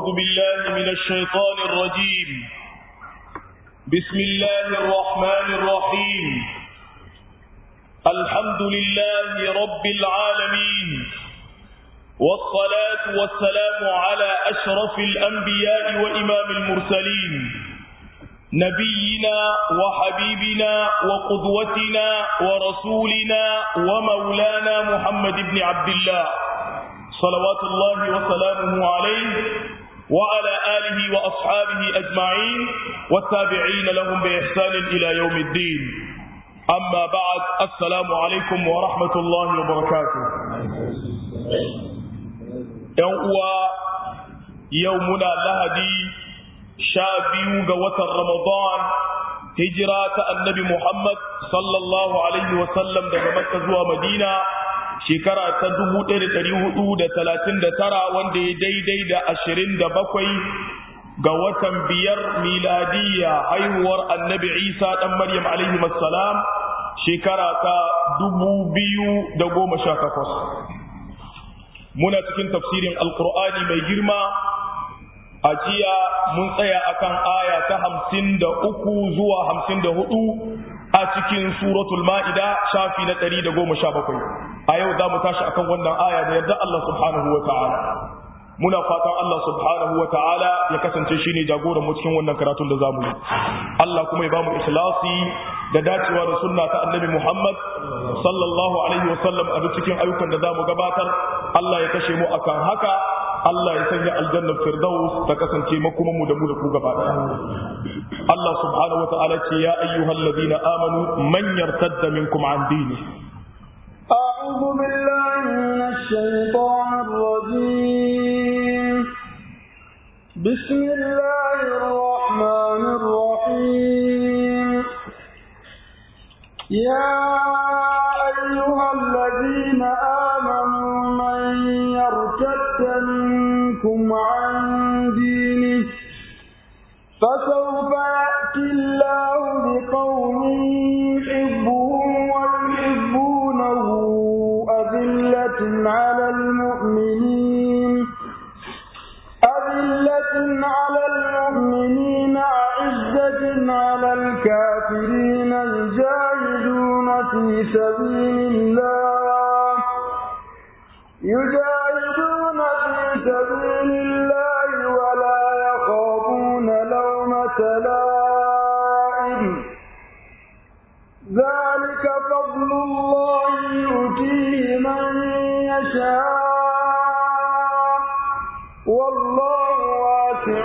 بالله من الشيطان الرجيم بسم الله الرحمن الرحيم الحمد لله رب العالمين والصلاة والسلام على أشرف الأنبياء وإمام المرسلين نبينا وحبيبنا وقدوتنا ورسولنا ومولانا محمد بن عبد الله صلوات الله وسلامه عليه وعلى آله وأصحابه أجمعين والتابعين لهم بإحسان إلى يوم الدين أما بعد السلام عليكم ورحمة الله وبركاته يوم يومنا لهدي شابيو قوة رمضان هجرة النبي محمد صلى الله عليه وسلم daga Makka zuwa Madina shekara ta 1439 wanda ya daidai da 27 ga watan biyar miladiyya haihuwar annabi Isa dan Maryam alaihi salam shekara ta 2018 muna cikin tafsirin alqur'ani mai girma a jiya mun tsaya akan aya ta hamsin da uku zuwa hamsin da hudu a cikin suratul ma'ida shafi na ɗari da goma sha bakwai a yau za mu tashi akan wannan aya da yarda Allah subhanahu wa ta'ala muna fatan Allah subhanahu wa ta'ala ya kasance shi ne jagoran mu cikin wannan karatun da za mu yi Allah kuma ya ba mu ikhlasi da dacewa da sunna ta annabi Muhammad sallallahu alaihi wa sallam a cikin ayyukan da za mu gabatar Allah ya kashe mu akan haka Allah ya sanya aljannar firdaus ta kasance makoman mu da mu da ku gaba Allah subhanahu wata'ala ce ya ayyuhal ladina amanu man yartadda minkum an dini أعوذ بالله من الشيطان الرجيم بسم الله الرحمن الرحيم يا أيها الذين آمنوا من يرتد منكم عن دينه فسوف يأتي الله بقوم يحبهم ويحبونه أذلة على المؤمنين أذلة على المؤمنين أعزة على الكافرين يجاهدون في سبيل الله يجاهدون في سبيل الله ولا يخافون لومة لائم ذلك فضل الله يؤتيه من يشاء والله واسع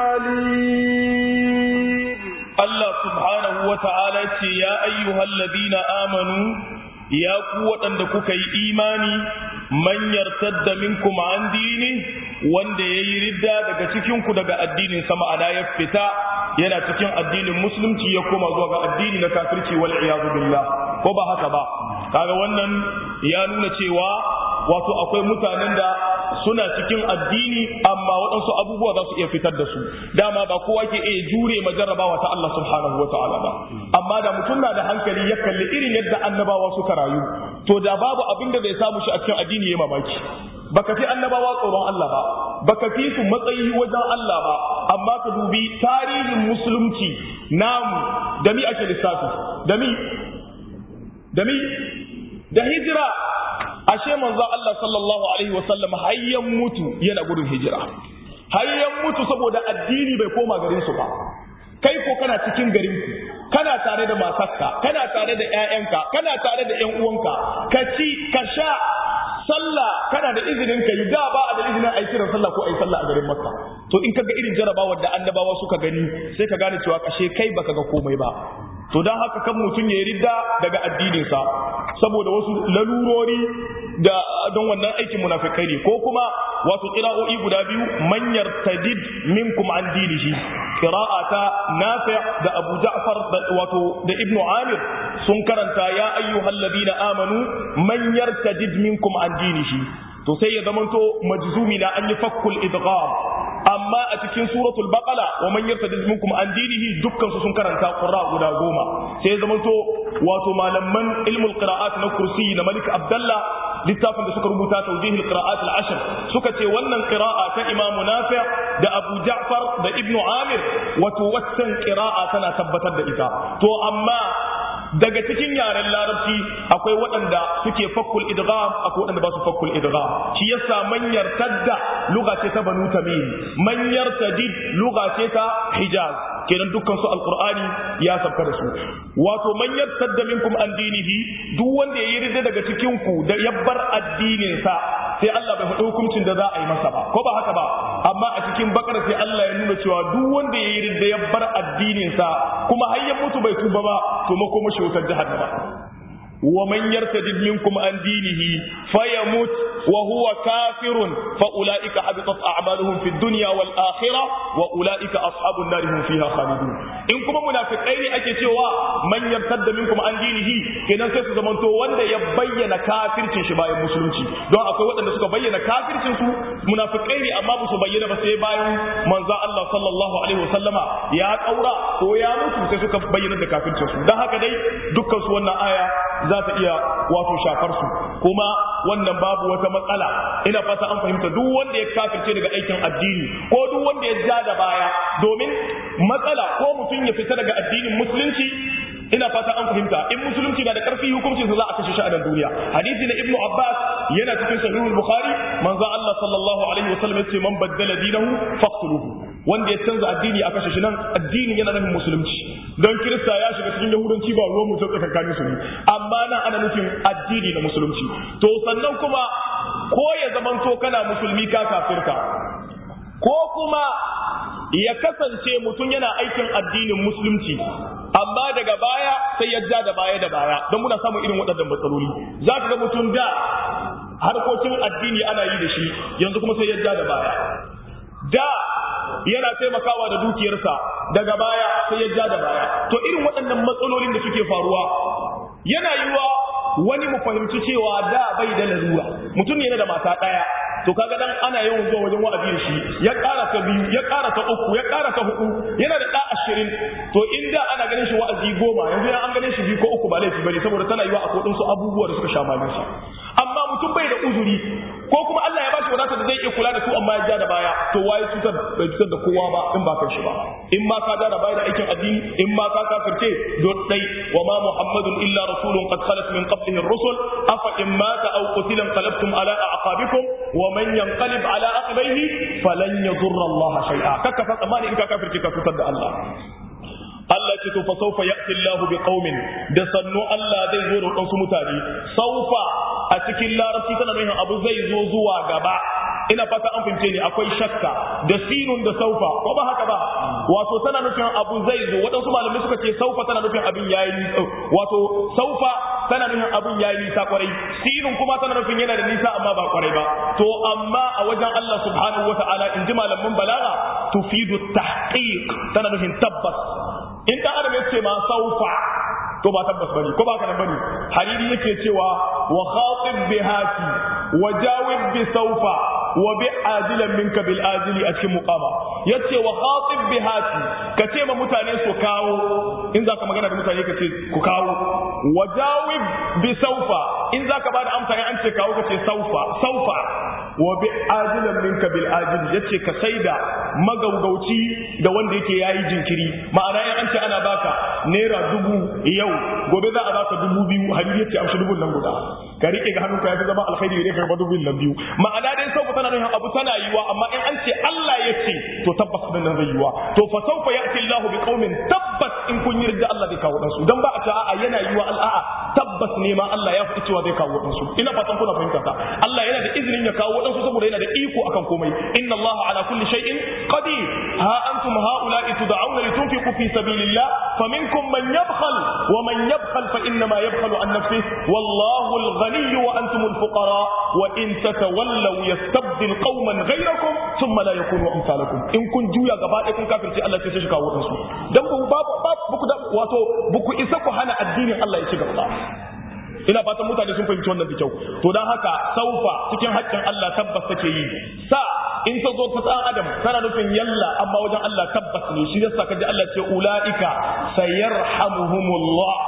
عليم الله سبحانه وتعالى يا أيها الذين آمنوا ya ku waɗanda kuka yi imani man yartadda minkum an dini wanda ya yi ridda daga cikinku daga addinin sama ana ya fita yana cikin addinin musulunci ya koma zuwa ga addini na kafirci wal iyadu billah ko ba haka ba kaga wannan ya nuna cewa wato akwai mutanen da suna cikin addini amma waɗansu abubuwa za su iya fitar da su dama ba kowa ke iya jure ma jarrabawa ta Allah subhanahu wataala ba amma da mutum na da hankali ya kalli irin yadda annabawa suka rayu to da babu abin da zai samu shi a cikin addini ya mamaki baka fi annabawa tsoron Allah ba baka fi su matsayi wajen Allah ba amma ka dubi tarihin musulunci namu da mi ake lissafi da mi da mi da hijira ashe manzo Allah sallallahu alaihi wasallam hayyan mutu yana gudun hijira hayyan mutu saboda addini bai koma garin su ba kai ko kana cikin garin ku kana tare da matarka kana tare da ƴaƴanka kana tare da ƴan uwanka ka ci ka sha sallah kana da izinin ka yi da ba a da izinin a yi kiran sallah ko a yi sallah a garin makka to in kaga irin jarabawar da annabawa suka gani sai ka gane cewa kashe kai baka ga komai ba to don haka kan mutum ya ridda daga addininsa saboda wasu lalurori da don wannan aikin munafikai ne ko kuma wato qira'o'i guda biyu manyar tadid minkum an dinihi qira'ata nafi' da Abu Ja'far da wato da Ibn Amir sun karanta ya ayyuhal ladina amanu man yartadid minkum an dinihi to sai ya zamanto majzumi na an yi fakkul idgham amma a cikin suratul baqara wa man yartadid minkum an dinihi dukkan su sun karanta qurra guda goma sai ya zamanto wato malaman ilmul qira'at na kursi na malik abdullah littafin da suka rubuta tawjihil qira'at al-ashr suka ce wannan qira'a ta Imam Nafi' da Abu Ja'far da Ibn Amir wato waccan qira'a tana tabbatar da ita to amma daga cikin yaren larabci akwai waɗanda suke fakkul idgham akwai waɗanda ba su fakkul idgham shi yasa man yartadda lugha ce ta banu tamim man yartadid lugha ce ta hijaz kenan dukkan su alqur'ani ya sabka da su wato man yartadda minkum an dinihi duk wanda ya yarda daga cikin ku da yabbar addinin sa sai Allah bai faɗi hukuncin da za a yi masa ba ko ba haka ba amma a cikin bakara sai Allah ya nuna cewa duk wanda ya yarda yabbar addinin sa kuma har ya mutu bai tuba ba to makoma shi wutar jahannama ومن يرتد منكم عن دينه فيموت وهو كافر فأولئك حبطت أعمالهم في الدنيا والآخرة وأولئك أصحاب النار هم فيها خالدون إن كما منافقين أكي سوى من يرتد منكم عن دينه كنا سيسو زمن تو وند يبين كافر شبايا مسلمتي دون أقوى وند سكا بين كافر سو منافقين أما بسو بين بس يبايا من ذا الله صلى الله عليه وسلم يا أورا هو يا مسلم سيسو بين كافر سو ده هكذا دكا سوانا آية za ta iya wato shafar su kuma wannan babu wata matsala ina fata an fahimta duk wanda ya kafirce daga aikin addini ko duk wanda ya ja da baya domin matsala ko mutum ya fita daga addinin musulunci ina fata an fahimta in musulunci na da karfi hukuncin sa za a kashe shi a nan duniya hadisi na ibnu abbas yana cikin sahihul bukhari manzo Allah sallallahu alaihi wasallam yace man baddala dinahu faqtuluhu wanda ya canza addini a kashe shi nan addini yana nufin musulunci don kirista ya shiga cikin yahudanci ba ruwan mutum tsakankanin su ne amma nan ana nufin addini na musulunci to sannan kuma ko ya zamanto kana musulmi ka kafirka ko kuma ya kasance mutum yana aikin addinin musulunci amma daga baya sai ya ja da baya da baya don muna samun irin waɗannan matsaloli za ka ga mutum da harkokin addini ana yi da shi yanzu kuma sai ya ja da baya da yana taimakawa da dukiyarsa daga baya sai ya ja da baya to irin waɗannan matsalolin da suke faruwa yana yiwa wani mu fahimci cewa da bai da lalura mutum yana da mata ɗaya to kaga dan ana yawan zuwa wajen wa'azi da shi ya ƙara ta biyu ya ƙara ta uku ya ƙara ta hudu yana da ɗa ashirin to in da ana ganin shi wa'azi goma yanzu an ganin shi biyu ko uku ba laifi bane saboda tana yiwa a kodin su abubuwa da suka sha malin shi amma mutum bai da uzuri ko kuma Allah ya bashi wadata da zai iya kula da su amma ya ja da baya to waye cutar bai cutar da kowa ba in ba kan shi ba in ma ka ja da baya da aikin addini in ma ka kafirce do dai wa ma muhammadun illa rasulun qad khalat min qablihi ar-rusul afa in mata aw qutila qalabtum ala a'qabikum wa man yanqalib ala aqibaihi falan yadurra Allah shay'a kaka fa tsamani in ka kafirce ka cutar da Allah Allah ce to fa saufa ya'ti Allahu bi qaumin da sannu Allah zai zo da wasu mutane saufa a cikin larabci tana nuna abu zai zo zuwa gaba ina fata an fahimce ni akwai shakka da sinun da saufa ko ba haka ba wato tana nufin abu zai zo waɗansu malamai suka ce saufa tana nufin abin yayi nisa wato saufa tana nufin abin yayi nisa kwarai sinun kuma tana nufin yana da nisa amma ba kwarai ba to amma a wajen Allah subhanahu wataala in ji malaman balaga tufidu tahqiq tana nufin tabbas in dan adam yace ma saufa to ba tabbas bane ko ba ka nan bane hariri yake cewa wa khatib bihati wa jawib bi saufa wa bi ajilan minka bil ajili a cikin muqama yace wa khatib bihati ka ce ma mutane su kawo in zaka magana da mutane ka ce ku kawo wa jawib bi saufa in zaka bada amsa an ce kawo ka ce saufa saufa wa bi ajilan minka bil ajili yace ka saida magaugauci da wanda yake yayi jinkiri ma'ana in an ce ana baka naira dubu yau gobe za a baka dubu biyu hadisi yace amshi dubun nan guda ka rike ga hannunka yafi zama alkhairi ne ka ba dubun nan biyu ma'ana dai sauka tana nuna abu tana yiwa amma in an ce Allah ya ce to tabbas din nan zai yiwa to fa sawfa ya'ti Allah bi qaumin tabbas in kun yarda Allah zai kawo dan su dan ba a ce a'a yana yiwa al'a tabbas ne ma Allah ya faɗi cewa zai kawo dan su ina fatan kuna fahimta ta Allah yana da izinin ya kawo dan su saboda yana da iko akan komai inna Allah ala kulli shay'in qadir ha antum haula'i tud'auna litunfiqu fi sabilillah faminkum man yabkhal wa man yabkhal fa innama yabkhalu an nafsihi wallahu al-ghani wa antum al-fuqara wa in tatawallaw yastabdil qauman ghayrakum thumma la yakunu amsalakum in kun juya gaba ɗaya kun kafirce Allah sai shi kawo su dan ba babu babu da wato buku isa ku hana addinin Allah ya ci gaba ina fatan mutane sun fahimci wannan da kyau to dan haka saufa cikin haƙƙin Allah tabbas take yi sa in ta zo ta tsan adam tana nufin yalla amma wajen Allah tabbas ne shi yasa kaji Allah ce ulaika sayarhamuhumullah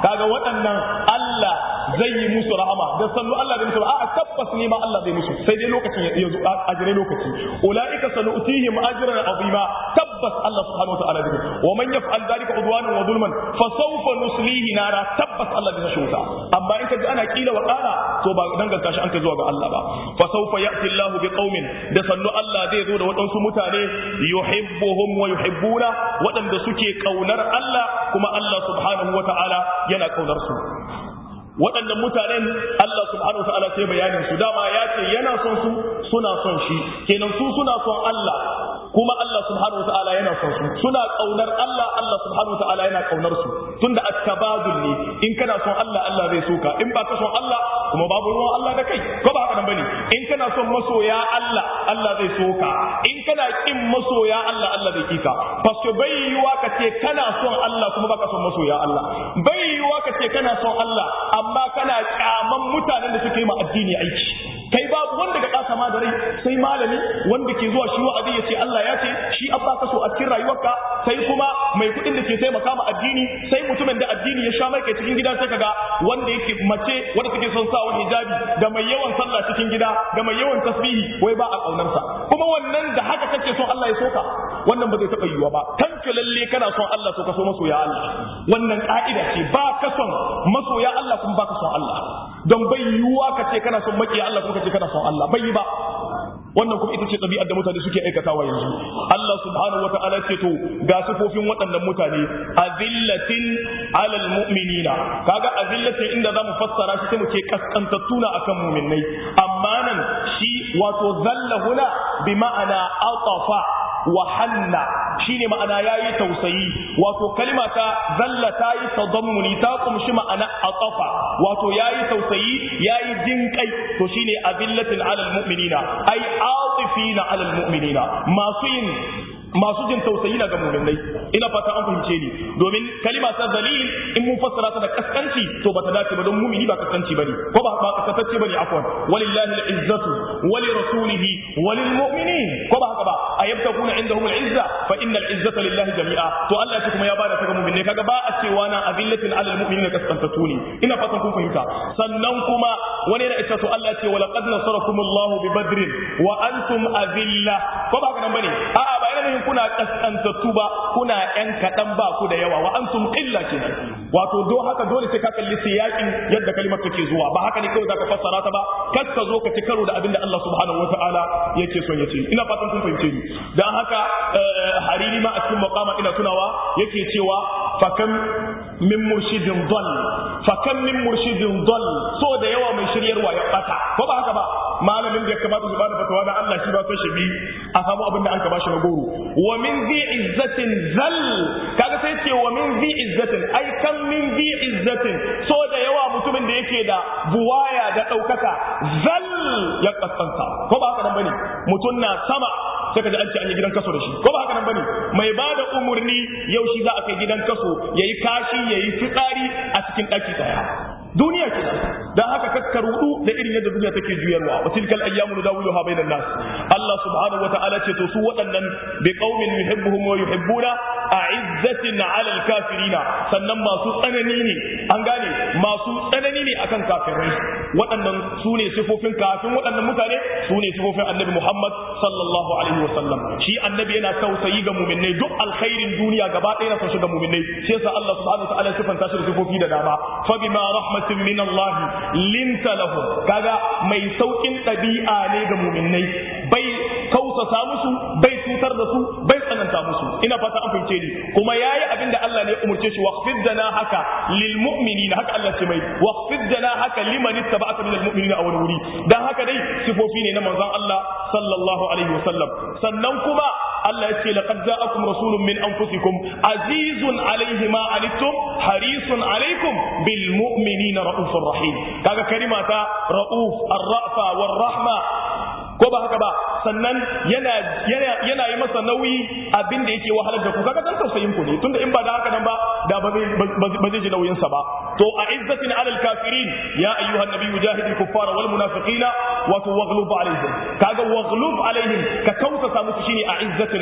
kaga waɗannan Allah zai yi musu rahama da sannu Allah zai musu a tabbas ne ma Allah zai musu sai dai lokacin ya zo a jire lokaci ulaika sanu'tihim ajran azima tabbas Allah subhanahu wa ta'ala zai wa man yaf'al dhalika udwanan wa zulman fa sawfa nuslihi nara tabbas Allah zai shi wuta amma in ka ji ana kila wa qala to ba danganta shi an kai zuwa ga Allah ba fa sawfa ya'ti Allah bi qaumin da sannu Allah zai zo da waɗansu mutane yuhibbuhum wa yuhibbuna waɗanda suke kaunar Allah kuma Allah subhanahu wa ta'ala yana kaunar su waɗannan mutanen Allah subhanahu wa ta'ala sai bayanin su dama ya ce yana son su suna son shi kenan su suna son Allah kuma Allah subhanahu wa ta'ala yana son su suna kaunar Allah Allah subhanahu wa ta'ala yana kaunar su tunda at-tabadul ne in kana son Allah Allah zai soka in ba ka son Allah kuma babu ruwan Allah da kai ko ba haka nan bane in kana son masoya Allah Allah zai soka in kana kin masoya Allah Allah zai kika fasko bai yiwa ka ce kana son Allah kuma baka son masoya Allah bai yiwa ka ce kana son Allah amma kana kyaman mutanen da suke ma addini aiki kai babu wanda ga kasa ma da rai sai malami wanda ke zuwa shi wa'azi ya ce Allah ya ce shi abba ka so a cikin rayuwarka sai kuma mai kuɗin da ke taimaka ma addini sai mutumin da addini ya sha mai kai cikin gida sai kaga wanda yake mace wanda take son sa wani hijabi da mai yawan sallah cikin gida da mai yawan tasbihi wai ba a kaunarsa kuma wannan da haka kake son Allah ya soka wannan ba zai taɓa yiwuwa ba tanke lalle kana son Allah to ka so masoya Allah wannan ka'ida ce ba ka son masoya Allah kuma ba ka son Allah don bai yiwuwa ka ce kana son makiya Allah kuma ka ce kana son Allah bai yi ba wannan kuma ita ce ɗabi'ar da mutane suke aikatawa yanzu Allah subhanahu wa ta'ala ce to ga sifofin waɗannan mutane azillatin alal mu'minina kaga azillatin inda zamu fassara shi sai mu ce kaskantattuna akan mu'minnai amma nan shi wato zalla huna bi ma'ana atafa wa hanna shine ma'ana yayi tausayi wato kalma ta zalla ta yi tadammuni ta kumshi ma'ana atafa wato yayi tausayi yayi jinkai to shine azillatin alal mu'minina ai atifina alal mu'minina masu yin masu jin tausayi na ga mu'minai ina fata an fahimce ni domin kalima ta zalil in mun fassara ta da kaskanci to bata dace ba don mu'mini ba kaskanci bane ko ba ba kaskantacce bane afwan walillahi al-izzatu wa li rasulihi wa lil mu'minin ko ba haka ba ayabtaguna indahum al-izza fa innal izzata lillahi jami'a to Allah ya kuma ya bada ta ga mu'minai kaga ba a cewa na azillatin alal mu'minina kaskantatu ne ina fatan kun fahimta sannan kuma wani yana ita to Allah ya ce wa laqad nasarakumullahu bi badrin wa antum azilla ko ba haka nan bane a'a ba ina nufin kuna kaskantattu ba kuna yan kaɗan ba ku da yawa wa antum qilla kenan wato do haka dole sai ka kalli siyakin yadda kalimar take zuwa ba haka ne kawai zaka fassara ta ba kar ka zo ka ci karo da abin da Allah subhanahu wataala yake son ya ce ina fatan kun fahimce ni dan haka hariri ma a cikin maqama ina tunawa yake cewa fakam min murshidin dal fakam min murshidin dal so da yawa mai shiryarwa ya bata ko ba haka ba malamin da ya kamata su bada fatawa da Allah shi ba sai shi bi a samu abin da an ka bashi na goro wa min zi izzatin zal kaga sai ce wa min zi izzatin ai kan min zi izzatin so da yawa mutumin da yake da buwaya da ɗaukaka zal ya kaskanta ko ba haka nan bane mutum na sama sai ka ji an ce an yi gidan kaso da shi ko ba haka nan bane mai ba da umurni yau shi za a kai gidan kaso yayi kashi yayi fitsari a cikin ɗaki daya duniya ke dan haka kakka rudu da irin yadda duniya take juyarwa wa tilkal ayyamu nudawiluha bainan nas Allah subhanahu wa ta'ala ce to su waɗannan bi qaumin yuhibbuhum wa yuhibbuna a'izzatin 'ala al-kafirina sannan masu tsanani ne an gane masu tsanani ne akan kafirai waɗannan su ne sifofin kafin waɗannan mutane su ne sifofin annabi Muhammad sallallahu alaihi wa sallam shi annabi yana tausayi ga mu'minai duk alkhairin duniya gaba ɗaya na son shi ga mu'minai shi yasa Allah subhanahu wa ta'ala sifanta shi da sifofi da dama fa bima rahmatin min Allah linta lahum kaga mai saukin ɗabi'a ne ga mu'minai bai kausasa musu bai cutar da su bai tsananta musu ina fata an fahimce ni kuma yayi abin da Allah ne ya umurce shi waqfid dana haka lil mu'minina haka Allah ce mai waqfid dana haka liman ittaba'aka minal mu'minina a wani wuri dan haka dai sifofi ne na manzon Allah sallallahu alaihi wasallam sannan kuma Allah ya ce laqad ja'akum rasulun min anfusikum azizun alaihi ma anittum harisun alaikum bil mu'minina raufur rahim kaga kalimata rauf ar-ra'fa war rahma ko ba haka ba sannan yana yana yana yi masa nauyi abin da yake wahalar da ku kaga dan tausayin ku ne tunda in ba da haka nan ba da ba zai ba zai ji nauyin sa ba to a izzatin alal kafirin ya ayyuhan nabiyyu jahidil kuffara wal munafiqina wa tughlub alaihim kaga waghlub alaihim ka kausa musu shine a izzatin alal kafirin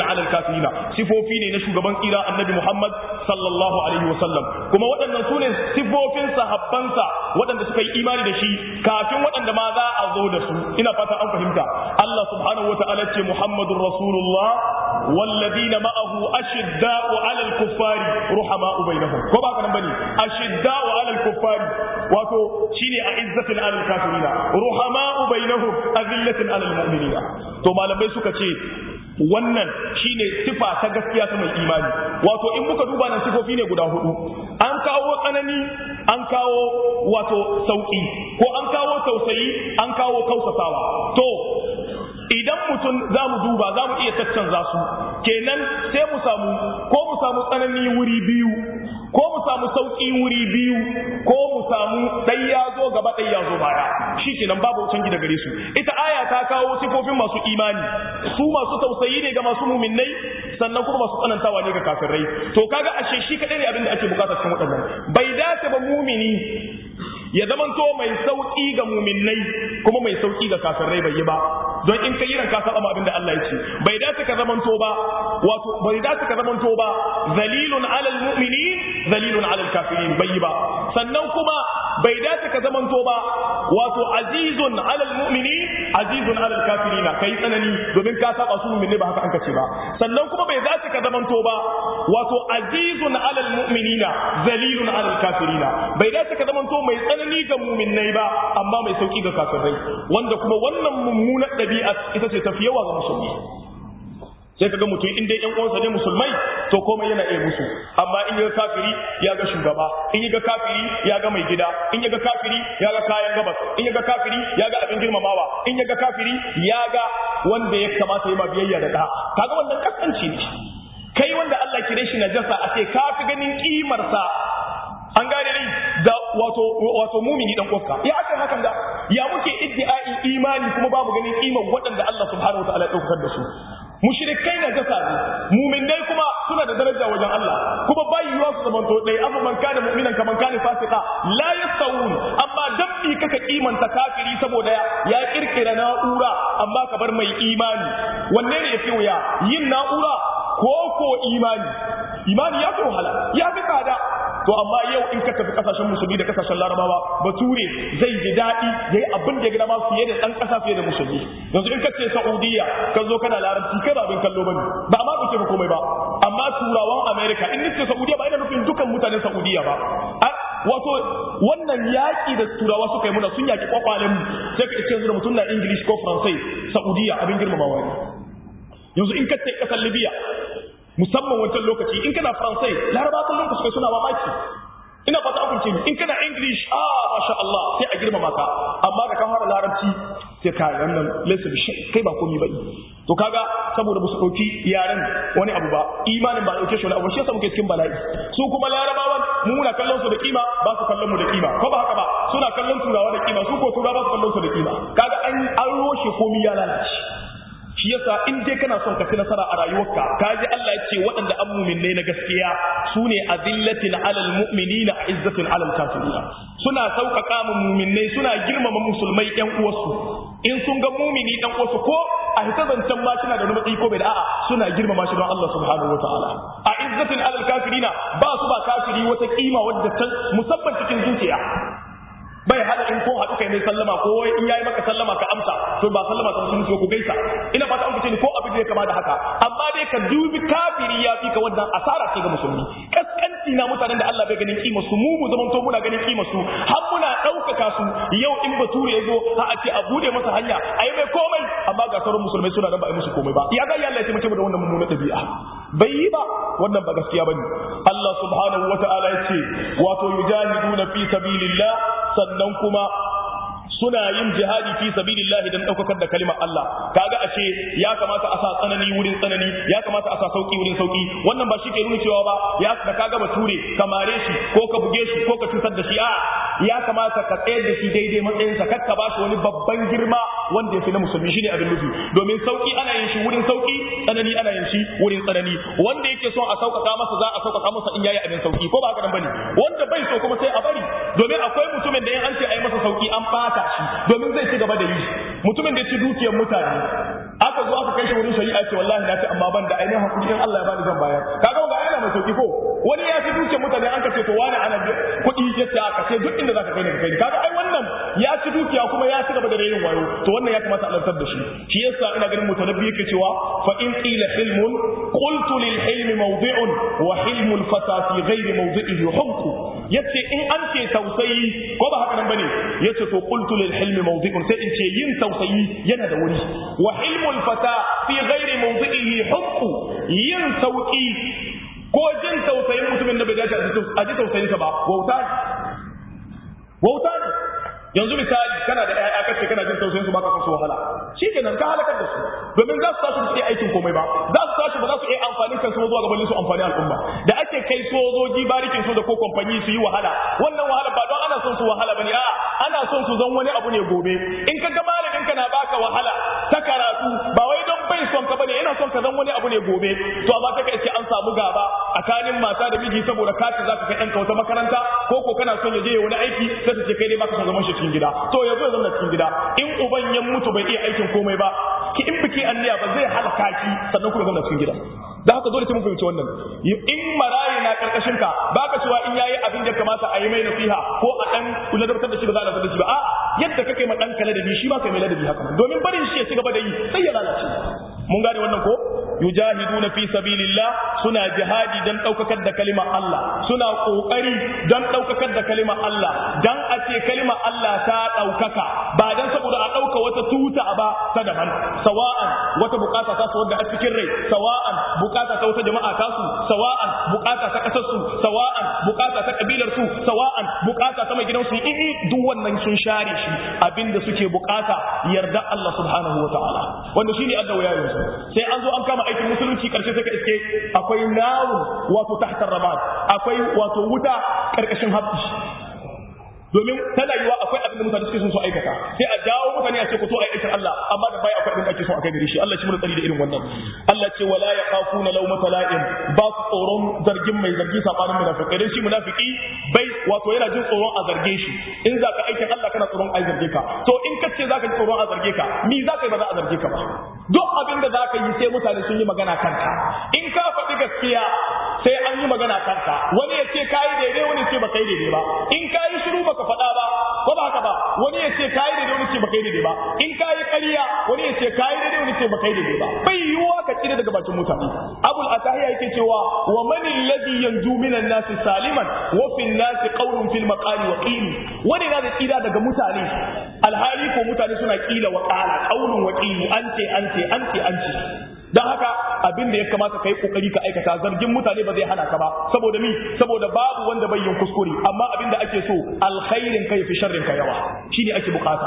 kafirina sifofi ne na shugaban tsira annabi Muhammad sallallahu alaihi wasallam kuma waɗannan su ne sifofin sahabbansa waɗanda suka yi imani da shi kafin waɗanda ma za a zo da su ina fata an fahimta Allah subhanahu wa ta'ala ce Muhammadur Rasulullah والذين معه أشداء على الكفار رحماء بينهم ko ba kana bane أشداء على الكفار wato shine a izzatin alal kafirina ruhama'u bainahum azillatin alal mu'minina to malamai suka ce wannan shine sifa ta gaskiya ta mai imani wato in muka duba nan sifofi ne guda hudu an kawo tsanani an kawo wato sauki ko an kawo tausayi an kawo kausasawa to idan mutum za mu duba za mu iya caccanza su kenan sai mu samu ko mu samu tsanani wuri biyu ko mu samu sauƙi wuri biyu ko mu samu ɗai ya zo gaba ɗai ya zo baya shi kenan babu canji da gare su ita aya ta kawo sifofin masu imani su masu tausayi ne ga masu muminai sannan kuma masu tsanantawa ne ga kafirai to kaga ashe shi kaɗai ne abin da ake bukata cikin waɗannan bai dace ba mumini ya zamanto mai sauƙi ga muminai kuma mai sauƙi ga kafirai bai yi ba don in ka yiran ka saba ma abin da Allah ya ce bai dace ka zamanto ba wato bai dace ka zamanto ba zalilun alal mu'minin zalilun alal kafirin bai yi ba sannan kuma bai dace ka zamanto ba wato azizun alal mu'minin azizun alal kafirina kai tsanani domin ka saba su mu'minai ba haka an kace ba sannan kuma bai dace ka zamanto ba wato azizun alal mu'minina zalilun alal kafirina bai dace ka zamanto mai tsanani ga mu'minai ba amma mai sauki ga kafirai wanda kuma wannan mummunar ɗabi'a ita ce tafi yawa ga musulmi sai kaga mutum in dai yan uwansa ne musulmai to komai yana iya musu amma in yaga kafiri ya ga shugaba in yaga kafiri ya ga mai gida in yaga kafiri ya ga kayan gabas in yaga kafiri ya ga abin girmamawa in yaga kafiri ya ga wanda ya kamata ya ma biyayya da da kaga wannan kaskanci ne kai wanda Allah kire shi najasa a ce ka fi ganin kimar sa an gane ni da wato wato mumini dan uwarka ya aka hakan da ya muke iddi'ai imani kuma babu ganin kimar waɗanda Allah subhanahu wa ta'ala ya daukar da su mushrikai na jasa ne muminai kuma suna da daraja wajen Allah kuma bai yiwa su zaman to dai amma man kana mu'minan kaman kana fasika la yastawun amma dabbi kaka kimanta kafiri saboda ya kirkira na'ura amma ka bar mai imani wanne ne yafi wuya yin na'ura ko ko imani imani ya fi wahala ya fi tsada to amma yau in ka tafi kasashen musulmi da kasashen larabawa bature zai ji daɗi ya yi abin da ya gida ma fiye da ɗan ƙasa fiye da musulmi yanzu in ka ce saudiya ka zo kana larabci kai ba abin kallo bane ba ma ba ba komai ba amma turawan america in nace saudiya ba ina nufin dukan mutanen saudiya ba wato wannan yaƙi da turawa suka yi muna sun yaƙi kwakwalen mu sai ka ce yanzu da mutum na english ko faransai saudiya abin girmamawa ne yanzu in ka ce ƙasar libya musamman wancan lokaci in kana faransai laraba kallon ku suka suna mamaki ina fata abin ce in kana english ah masha Allah sai a girmama ka amma da ka fara larabci sai ka wannan laysa bi kai ba komai ba to kaga saboda ba su dauki yaren wani abu ba imanin ba dauke shi wani abu shi yasa muke cikin bala'i su kuma larabawan mu muna kallon su da kima ba su kallon mu da kima ko ba haka ba suna kallon turawa da kima su ko turawa ba su kallon su da kima kaga an an roshe komai ya lalace shi yasa in dai kana son ka ci nasara a rayuwarka ka ji Allah ya ce waɗanda an muminai na gaskiya su ne azillatin alal mu'minina izzatin alal kafirina suna sauƙaƙa mu muminai suna girmama musulmai ƴan uwarsu in sun ga mumini ɗan uwarsu ko a hita zancen ma suna da wani matsayi ko bai da a'a suna girmama shi don Allah subhanahu wa ta'ala a izzatin alal kafirina ba su ba kafiri wata kima wadda ta musamman cikin zuciya bai hada in ko haɗu kai mai sallama ko wai in yayi maka sallama ka amsa to ba sallama ta musulunci ko gaisa ina fata an ni ko abin da ya kama da haka amma dai ka dubi kafiri ya fi ka wannan asara ce ga musulmi kaskanci na mutanen da Allah bai ganin kima su mu mu zaman to muna ganin kima su har muna ɗaukaka su yau in bature ya zo ha a ce a bude masa hanya a yi mai komai amma ga sauran musulmai suna nan ba a yi musu komai ba ya ga Allah ya taimake mu da wannan mummunan ɗabi'a bai yi ba wannan ba gaskiya bane Allah subhanahu wata'ala ya ce wato yujahiduna fi sabilillah sannan kuma suna yin jihadi fi sabilillahi dan daukakar da kalimar Allah kaga ashe ya kamata a sa tsanani wurin tsanani ya kamata a sa sauki wurin sauki wannan ba shi ke nuna cewa ba ya da kaga bature ka mare shi ko ka buge shi ko ka cutar da shi a ya kamata ka tsayar da shi daidai matsayinsa kar ka ba shi wani babban girma wanda ya fi na musulmi shine abin nufi domin sauki ana yin shi wurin sauki tsanani ana yin shi wurin tsanani wanda yake son a sauƙaƙa masa za a sauƙaƙa masa in yayi abin sauki ko ba haka nan bane wanda bai so kuma sai a bari domin akwai mutumin da in an ce a yi masa sauki an bata shi domin zai ci gaba da yi mutumin da ya ci dukiyar mutane aka zo aka kai shi wurin shari'a ce wallahi na ce amma ban da ainihin hakuri in Allah ya bani zan bayar kaga ga yana mai sauki ko wani ya fi duke mutane an kace to wani ana kuɗi ya ce aka ce duk inda zaka kai ne ka kai kaga ai wannan ya ci dukiya kuma ya ci gaba da rayin wayo to wannan ya kamata a lantar da shi shi yasa ina ganin mutanabbi yake cewa fa in qila hilmun qultu lil hilm mawdi'un wa hilmul fata fi ghairi mawdi'ihi humku yace in an ce tausayi ko ba haka nan bane yace to qultu lil hilm mawdi'un sai in ce yin tausayi yana da wuri wa hilmul fata fi ghairi mawdi'ihi humku yin sauki ko jin tausayin mutumin da bai dace a ji tausayinsa ba wauta wauta ne yanzu misali kana da ƴaƴa kace kana jin tausayin su baka son su wahala shikenan ka halakar da su domin za su tashi su iya aikin komai ba za su tashi ba za su iya amfani kansu zuwa gaban su amfani al'umma da ake kai sojoji barikin su da ko kamfani su yi wahala wannan wahala ba don ana son su wahala bane a'a ana son su zan wani abu ne gobe in ka ga malamin ka na baka wahala ta karatu ba wai don bai son ka bane yana son ka zan wani abu ne gobe to amma ta kai an samu gaba tsakanin mata da miji saboda kaci za ka kai ɗanka wata makaranta ko ko kana son ya je wani aiki sai su ce kai dai baka son zaman shi cikin gida to ya zo ya zama cikin gida in uban ya mutu bai iya aikin komai ba ki in biki anniya ba zai halaka ki sannan kuma zama cikin gida da haka dole sai mun fahimci wannan in marayi na karkashin ka baka cewa in yayi abin da kamata a yi mai nasiha ko a dan kula da da shi ba za a da shi ba a yadda kake ma dan kala da bi shi ma kai mai ladabi haka domin barin shi ya ci gaba da yi sai ya lalace mun gane wannan ko yujahiduna fi sabilillah suna jihadi dan daukakar da kalimar Allah suna kokari dan daukakar da kalimar Allah dan a ce kalimar Allah ta daukaka ba dan saboda a dauka wata tuta ba ta daban sawa'an wata bukata ta su wanda a cikin rai sawa'an bukata ta wata jama'a ta su sawa'an bukata ta kasar su sawa'an bukata ta kabilar su sawa'an bukata ta mai gidan su in duk wannan sun share shi abinda suke bukata yarda Allah subhanahu wa ta'ala wanda shine addawa yayin su sai an zo an kama aikin musulunci karshe sai ka iske akwai narun wato tahtar rabat akwai wato wuta karkashin habbi domin tana yiwa akwai abin da mutane suke son su aikata sai a jawo mutane a ce ku to ai aikin Allah amma da bai akwai abin da ake son a kai gare shi Allah shi mun tsari da irin wannan Allah ce wala yakhafuna lawmata la'im ba su tsoron zargin mai zargi sabanin munafikai dan shi munafiki bai wato yana jin tsoron a zarge shi in zaka aikin Allah kana tsoron a zarge ka to in ka ce zaka ji tsoron a zarge ka mi zaka yi ba za a zarge ka ba duk abin da zaka yi sai mutane sun yi magana kanka in ka faɗi gaskiya sai an yi magana kanka wani ya ce kayi daidai wani ya ce ba kai daidai ba in kayi shiru baka faɗa ba ko ba haka ba wani ya ce kayi daidai wani ce ba kai daidai ba in kayi ƙarya wani ya ce kayi daidai wani ce ba kai daidai ba bai yiwuwa ka tsira daga bakin mutane abul atahiya yake cewa wa man alladhi yanju minan nas saliman wa fil nas qawlun fil maqali wa qili wani na da tsira daga mutane alhali ko mutane suna kila wa qala qawlun wa qili an ce an ce an ce an ce don haka abin da ya kamata ka yi kokari ka aikata zargin mutane ba zai hana ka ba saboda mi saboda babu wanda bai yin kuskure amma abin da ake so alkhairin ka fi sharrin ka yawa shine ake bukata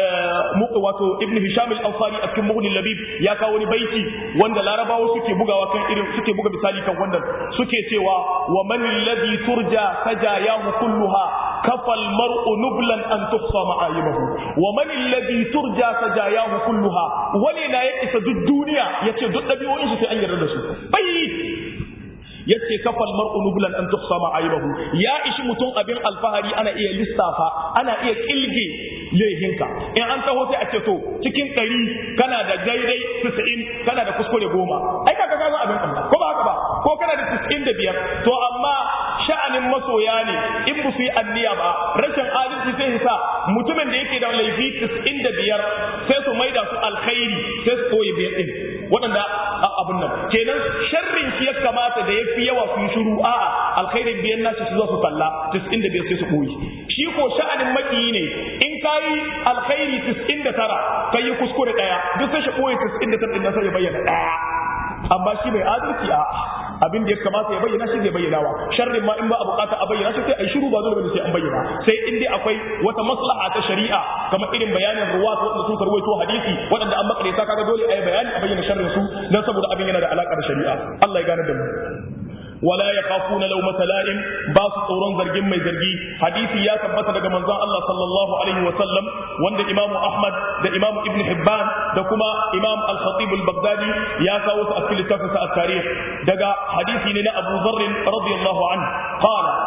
wato ibn hisham al-ansari a cikin mughni labib ya kawo wani baiti wanda larabawa suke bugawa kan irin suke buga misali kan wannan suke cewa wa man alladhi turja sajayahu kulluha kafa al-mar'u nublan an tuhsa ma'ayibahu wa man alladhi turja sajayahu kulluha wani na ya isa duk duniya yace duk ɗabi'o'in shi sai an yarda da su bai yace kafal mar'u nublan an tuhsa ma'ayibahu ya ishi mutum abin alfahari ana iya lissafa ana iya kilge lehinka in an taho sai a ce to cikin ɗari kana da daidai 90 kana da kuskure goma ai kaga ka ga abin Allah ko ba haka ba ko kana da 95 to amma sha'anin masoya ne in ba su yi anniya ba rashin adalci sai sa mutumin da yake da laifi 95 sai su maida su alkhairi sai su koyi biyar din waɗanda abin nan kenan sharrin shi ya kamata da ya fi yawa su yi shiru a'a alkhairin biyan nasu su zo su talla 95 sai su koyi shi ko sha'anin makiyi ne in ka yi alkhairi 99 kai yi kuskure daya duk sai shi koyi 99 din sai ya bayyana daya amma shi mai adalci a abin da ya kamata ya bayyana shi zai bayyana wa sharrin ma in ba a bukata a bayyana shi sai a yi shiru ba dole bane sai an bayyana sai in dai akwai wata maslaha ta shari'a kamar irin bayanin ruwat wanda sun karwaito hadisi waɗanda an makare ta kaga dole a yi bayani a bayyana sharrin su dan saboda abin yana da alaka da shari'a Allah ya gane da mu wala yakhafuna lawmata la'im ba su tsoron zargin mai zargi hadisi ya tabbata daga manzon Allah sallallahu alaihi wa sallam wanda Imam Ahmad da Imam Ibn Hibban da kuma Imam Al-Khatib Al-Baghdadi ya kawo su a cikin littafin sa at-tarikh daga hadisi ne na Abu Dharr radiyallahu anhu qala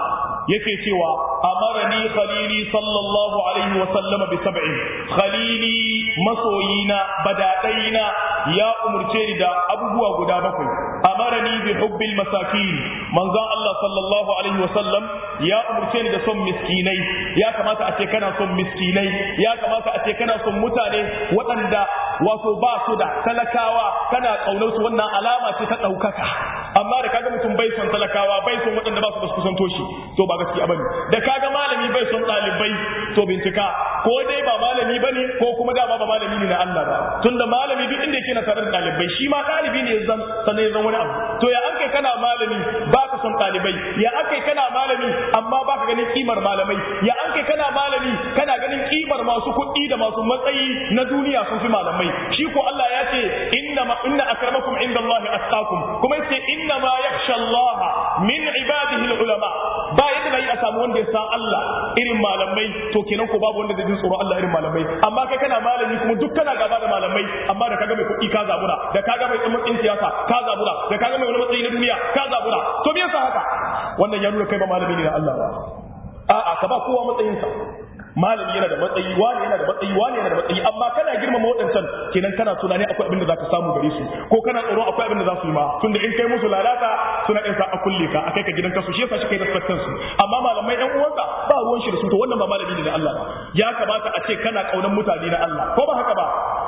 yake cewa amarani khalili sallallahu alaihi wa sallama bi sab'in khalili masoyina badadaina ya umurce ni da abubuwa guda bakwai amarani bi hubbil masakin manzon Allah sallallahu alaihi wa sallam ya umurce ni da son miskinai ya kamata a ce kana son miskinai ya kamata a ce kana son mutane waɗanda wato ba su da talakawa kana kaunar su wannan alama ce ta ɗaukaka amma da kaga mutum bai son talakawa bai son waɗanda ba su da su kusanto shi to ba gaskiya bane da kaga malami bai son ɗalibai to bincika ko dai ba malami bane ko kuma dama ba malami ne na Allah ba tunda malami duk inda yake na tare da ɗalibai shi ma ɗalibi ne zan sanai zan wani abu to ya an kai kana malami ba ka son ɗalibai ya an kai kana malami amma ba ka ganin kimar malamai ya an kai kana malami kana ganin kimar masu kuɗi da masu matsayi na duniya sun fi malamai shi ko Allah ya ce inna ma inna akramakum indallahi atqakum kuma yace inna ma yakhsha Allah min ibadihi ulama ba yadda nayi a samu wanda ya san Allah irin malamai to kenan ko babu wanda zai ji tsoro Allah irin malamai amma kai kana malami kuma duk kana gaba da malamai amma da kaga mai kuɗi ka zabura da kaga mai matsayin siyasa ka zabura da kaga mai wani matsayi na duniya ka zabura to me yasa haka wannan ya nuna kai ba malami ne na Allah ba a'a ka ba kowa matsayinsa malami yana da matsayi wani yana da matsayi wani yana da matsayi amma kana girmama waɗancan kenan kana tunani akwai abin da zaka samu gare su ko kana tsoro akwai abin da za su yi ma tunda in kai musu lalata suna ɗin sa a kulle ka akai ka gidan kasu shi yasa shi kai respectan su amma malamai ɗan uwanka ba ruwan shi da su to wannan ba malami ne da Allah ba ya kamata a ce kana kaunan mutane na Allah ko ba haka ba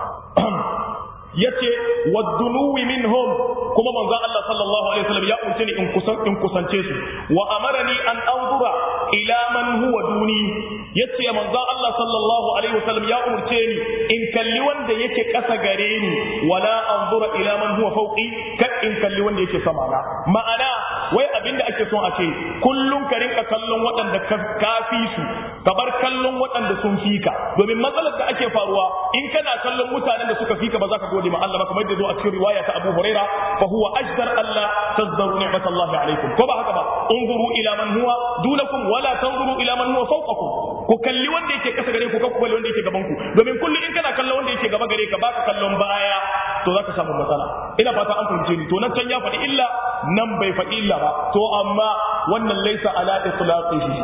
yace waddunuwi minhum kuma manzon Allah sallallahu alaihi wasallam ya umarce ni in kusan in kusance su wa amarani an anzura ila man huwa duni yace manzon Allah sallallahu alaihi wasallam ya umarce ni in kalli wanda yake kasa gare ni wala anzura ila man huwa fawqi ka in kalli wanda yake sama na ma'ana wai abinda ake son a ce kullum ka rinka kallon waɗanda ka fi su ka bar kallon waɗanda sun fi ka domin matsalar da ake faruwa in kana kallon mutanen da suka fi ka ba za ka gode ma Allah ba kamar da zo a cikin riwaya ta Abu Huraira fa huwa ajdar Allah tazdaru ni'mat Allah alaikum ko ba haka ba unzuru ila man huwa dunakum wala tanzuru ila man huwa fawqakum ku kalli wanda yake kasa gare ku ko ku kalli wanda yake gaban ku domin kullum in kana kallon wanda yake gaba gare ka baka kallon baya to zaka samu matsala ina fata an fahimce ni to nan can ya faɗi illa nan bai faɗi illa ba to amma wannan laisa ala itlaqihi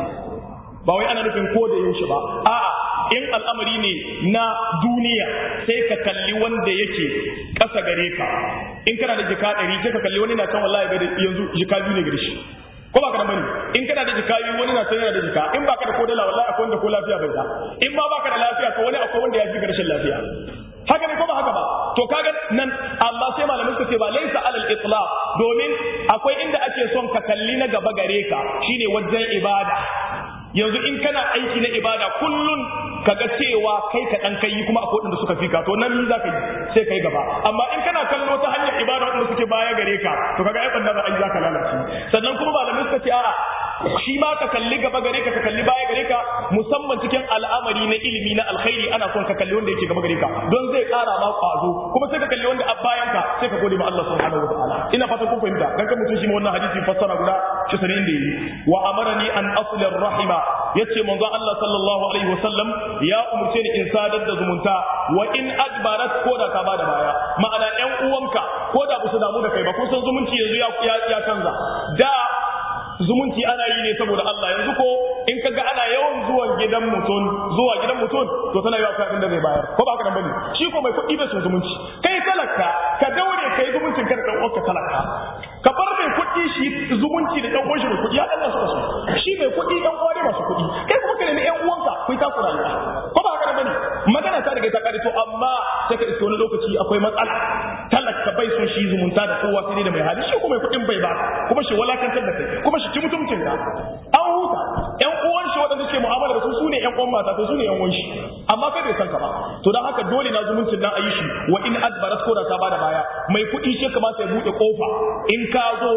ba wai ana nufin ko da yaushe ba a'a in al'amari ne na duniya sai ka kalli wanda yake ƙasa gare ka in kana da jika ɗari sai ka kalli wani na can wallahi ga yanzu jika biyu ne gare shi ko ba ka da bane in kana da jika biyu wani na can yana da jika in baka da ko dala wallahi akwai wanda ko lafiya bai da in ma baka da lafiya to wani akwai wanda ya fi rashin lafiya haka ne ko ba haka ba to kaga nan amma sai malamai suka ce ba laisa alal itlaq domin akwai inda ake son ka kalli na gaba gare ka shine wajen ibada yanzu in kana aiki na ibada kullun kaga cewa kai ka dan kai kuma akwai wanda suka fika to nan za ka yi sai kai gaba amma in kana kallo ta hanyar ibada wanda suke baya gare ka to kaga ai banda za a yi za ka lalace sannan kuma malamai suka ce a'a shi ma ka kalli gaba gare ka ka kalli baya gare ka musamman cikin al'amari na ilimi na alkhairi ana son ka kalli wanda yake gaba gare ka don zai kara ma kwazo kuma sai ka kalli wanda a bayan ka sai ka gode ma Allah subhanahu wataala ina fatan kun fahimta dan kan mutum shi ma wannan hadisi fassara guda shi sanin da yi wa amarani an asli rahima yace manzo Allah sallallahu alaihi wasallam ya umurce ni in sadar da zumunta wa in adbarat ko da ka bada baya ma'ana ƴan uwanka ko da ba su damu da kai ba kun san zumunci yanzu ya canza da zumunci ana yi ne saboda Allah yanzu ko in ka ga ana yawan zuwan gidan mutum zuwa gidan mutum to tana yawa abin da zai bayar ko ba ka nan bane shi ko mai kuɗi bai son zumunci kai talaka ka daure kai zumuncin ka da dan uwanka talaka ka bar mai kuɗi shi zumunci da dan uwan shi mai kuɗi ya Allah suka so shi mai kuɗi dan uwa ne masu kuɗi kai kuma ka nemi ƴan uwanka ku ta ku rayuwa ko ba ka nan bane magana ta daga ta kare to amma sai ka iske wani lokaci akwai matsala talaka bai son shi zumunta da kowa sai da mai hali shi kuma mai kuɗin bai ba kuma shi walakantar da kai kuma shi ci mutuncin ka an huta ƴan uwan shi waɗanda suke mu'amala da su sune ƴan uwan mata to sune ƴan uwan shi amma kai bai san ka ba to dan haka dole na zumuncin nan a yi shi wa in adbarat ko da ta bada baya mai kuɗi shi kamata ya buɗe kofa in ka zo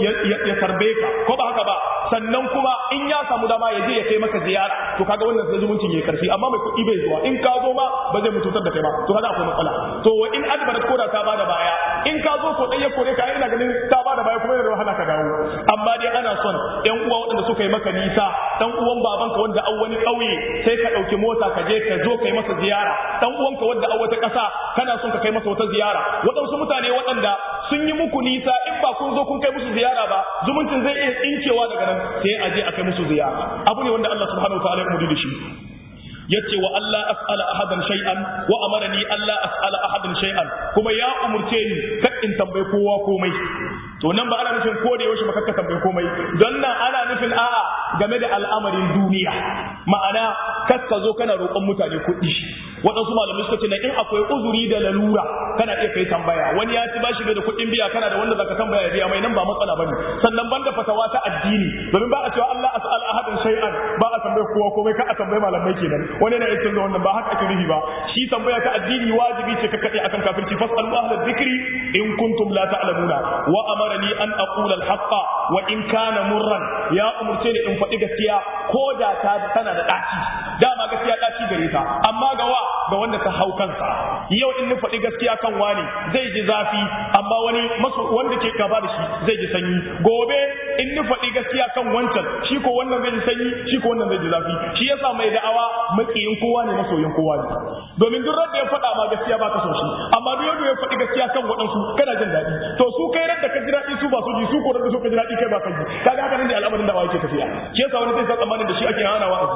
ya tarbe ka ko ba haka ba sannan kuma in ya samu dama ya je ya kai maka ziyara to kaga wannan sai zumuncin ya karfi amma mai kuɗi bai zuwa in ka zo ma ba zai mutuntar da kai ba to kaga akwai matsala to wa in adbarat ko da ta bada baya in ka zo so ɗaya kore ka ina ganin ta bada baya kuma yana da wahala ka dawo amma dai ana son ƴan uwa waɗanda suka yi maka nisa dan uwan babanka wanda an wani ƙauye sai ka ɗauki mota ka je ka zo kai masa ziyara dan uwanka wanda a wata ƙasa kana son ka kai masa wata ziyara waɗansu mutane waɗanda sun yi muku nisa in ba ba kun zo kun kai musu ziyara ba zumuncin zai iya tsinkewa daga nan sai a je a kai musu ziyara abu ne wanda Allah subhanahu wa ta'ala ya umurni da shi yace wa Allah as'ala ahadan shay'an wa amarani Allah as'ala ahadan shay'an kuma ya umurce ni kar in tambaye kowa komai to nan ba ana nufin ko da yaushe ba ka tambaye komai don nan ana nufin a'a game da al'amarin duniya ma'ana kar ka zo kana roƙon mutane kuɗi waɗansu malamai suka ce na in akwai uzuri da lalura kana iya kai tambaya wani ya ci bashi da kuɗin biya kana da wanda zaka tambaya biya mai nan ba matsala bane sannan banda fatawa ta addini domin ba a cewa Allah as'al ahadan shay'an ba a tambaye kowa komai ka a tambaye malamai kenan wani na yakin wannan ba haka ake nufi ba shi tambaya ta addini wajibi ce ka kade akan kafirci fasalu ahla dhikri in kuntum la ta'lamuna wa amarani an aqula al-haqqa wa in kana murran ya umurce ni in faɗi gaskiya ko da ta tana da ɗaci dama gaskiya ɗaci gare ta amma ga wa ga wanda ta hau kansa yau in ni faɗi gaskiya kan wani zai ji zafi amma wani maso wanda ke gaba da shi zai ji sanyi gobe in ni faɗi gaskiya kan wancan shi ko wannan zai ji sanyi shi ko wannan zai ji zafi shi yasa mai da'awa makiyin kowa ne masoyin kowa ne domin duk da ya faɗa ma gaskiya ba ka so shi amma duk yadda ya faɗi gaskiya kan waɗansu kana jin daɗi to su kai da ka ji daɗi su ba su ji su ko da su ka ji daɗi kai ba ka ji kaga haka ne al'amarin da yake tafiya shi yasa wani zai sa tsammanin da shi ake hana wa'azi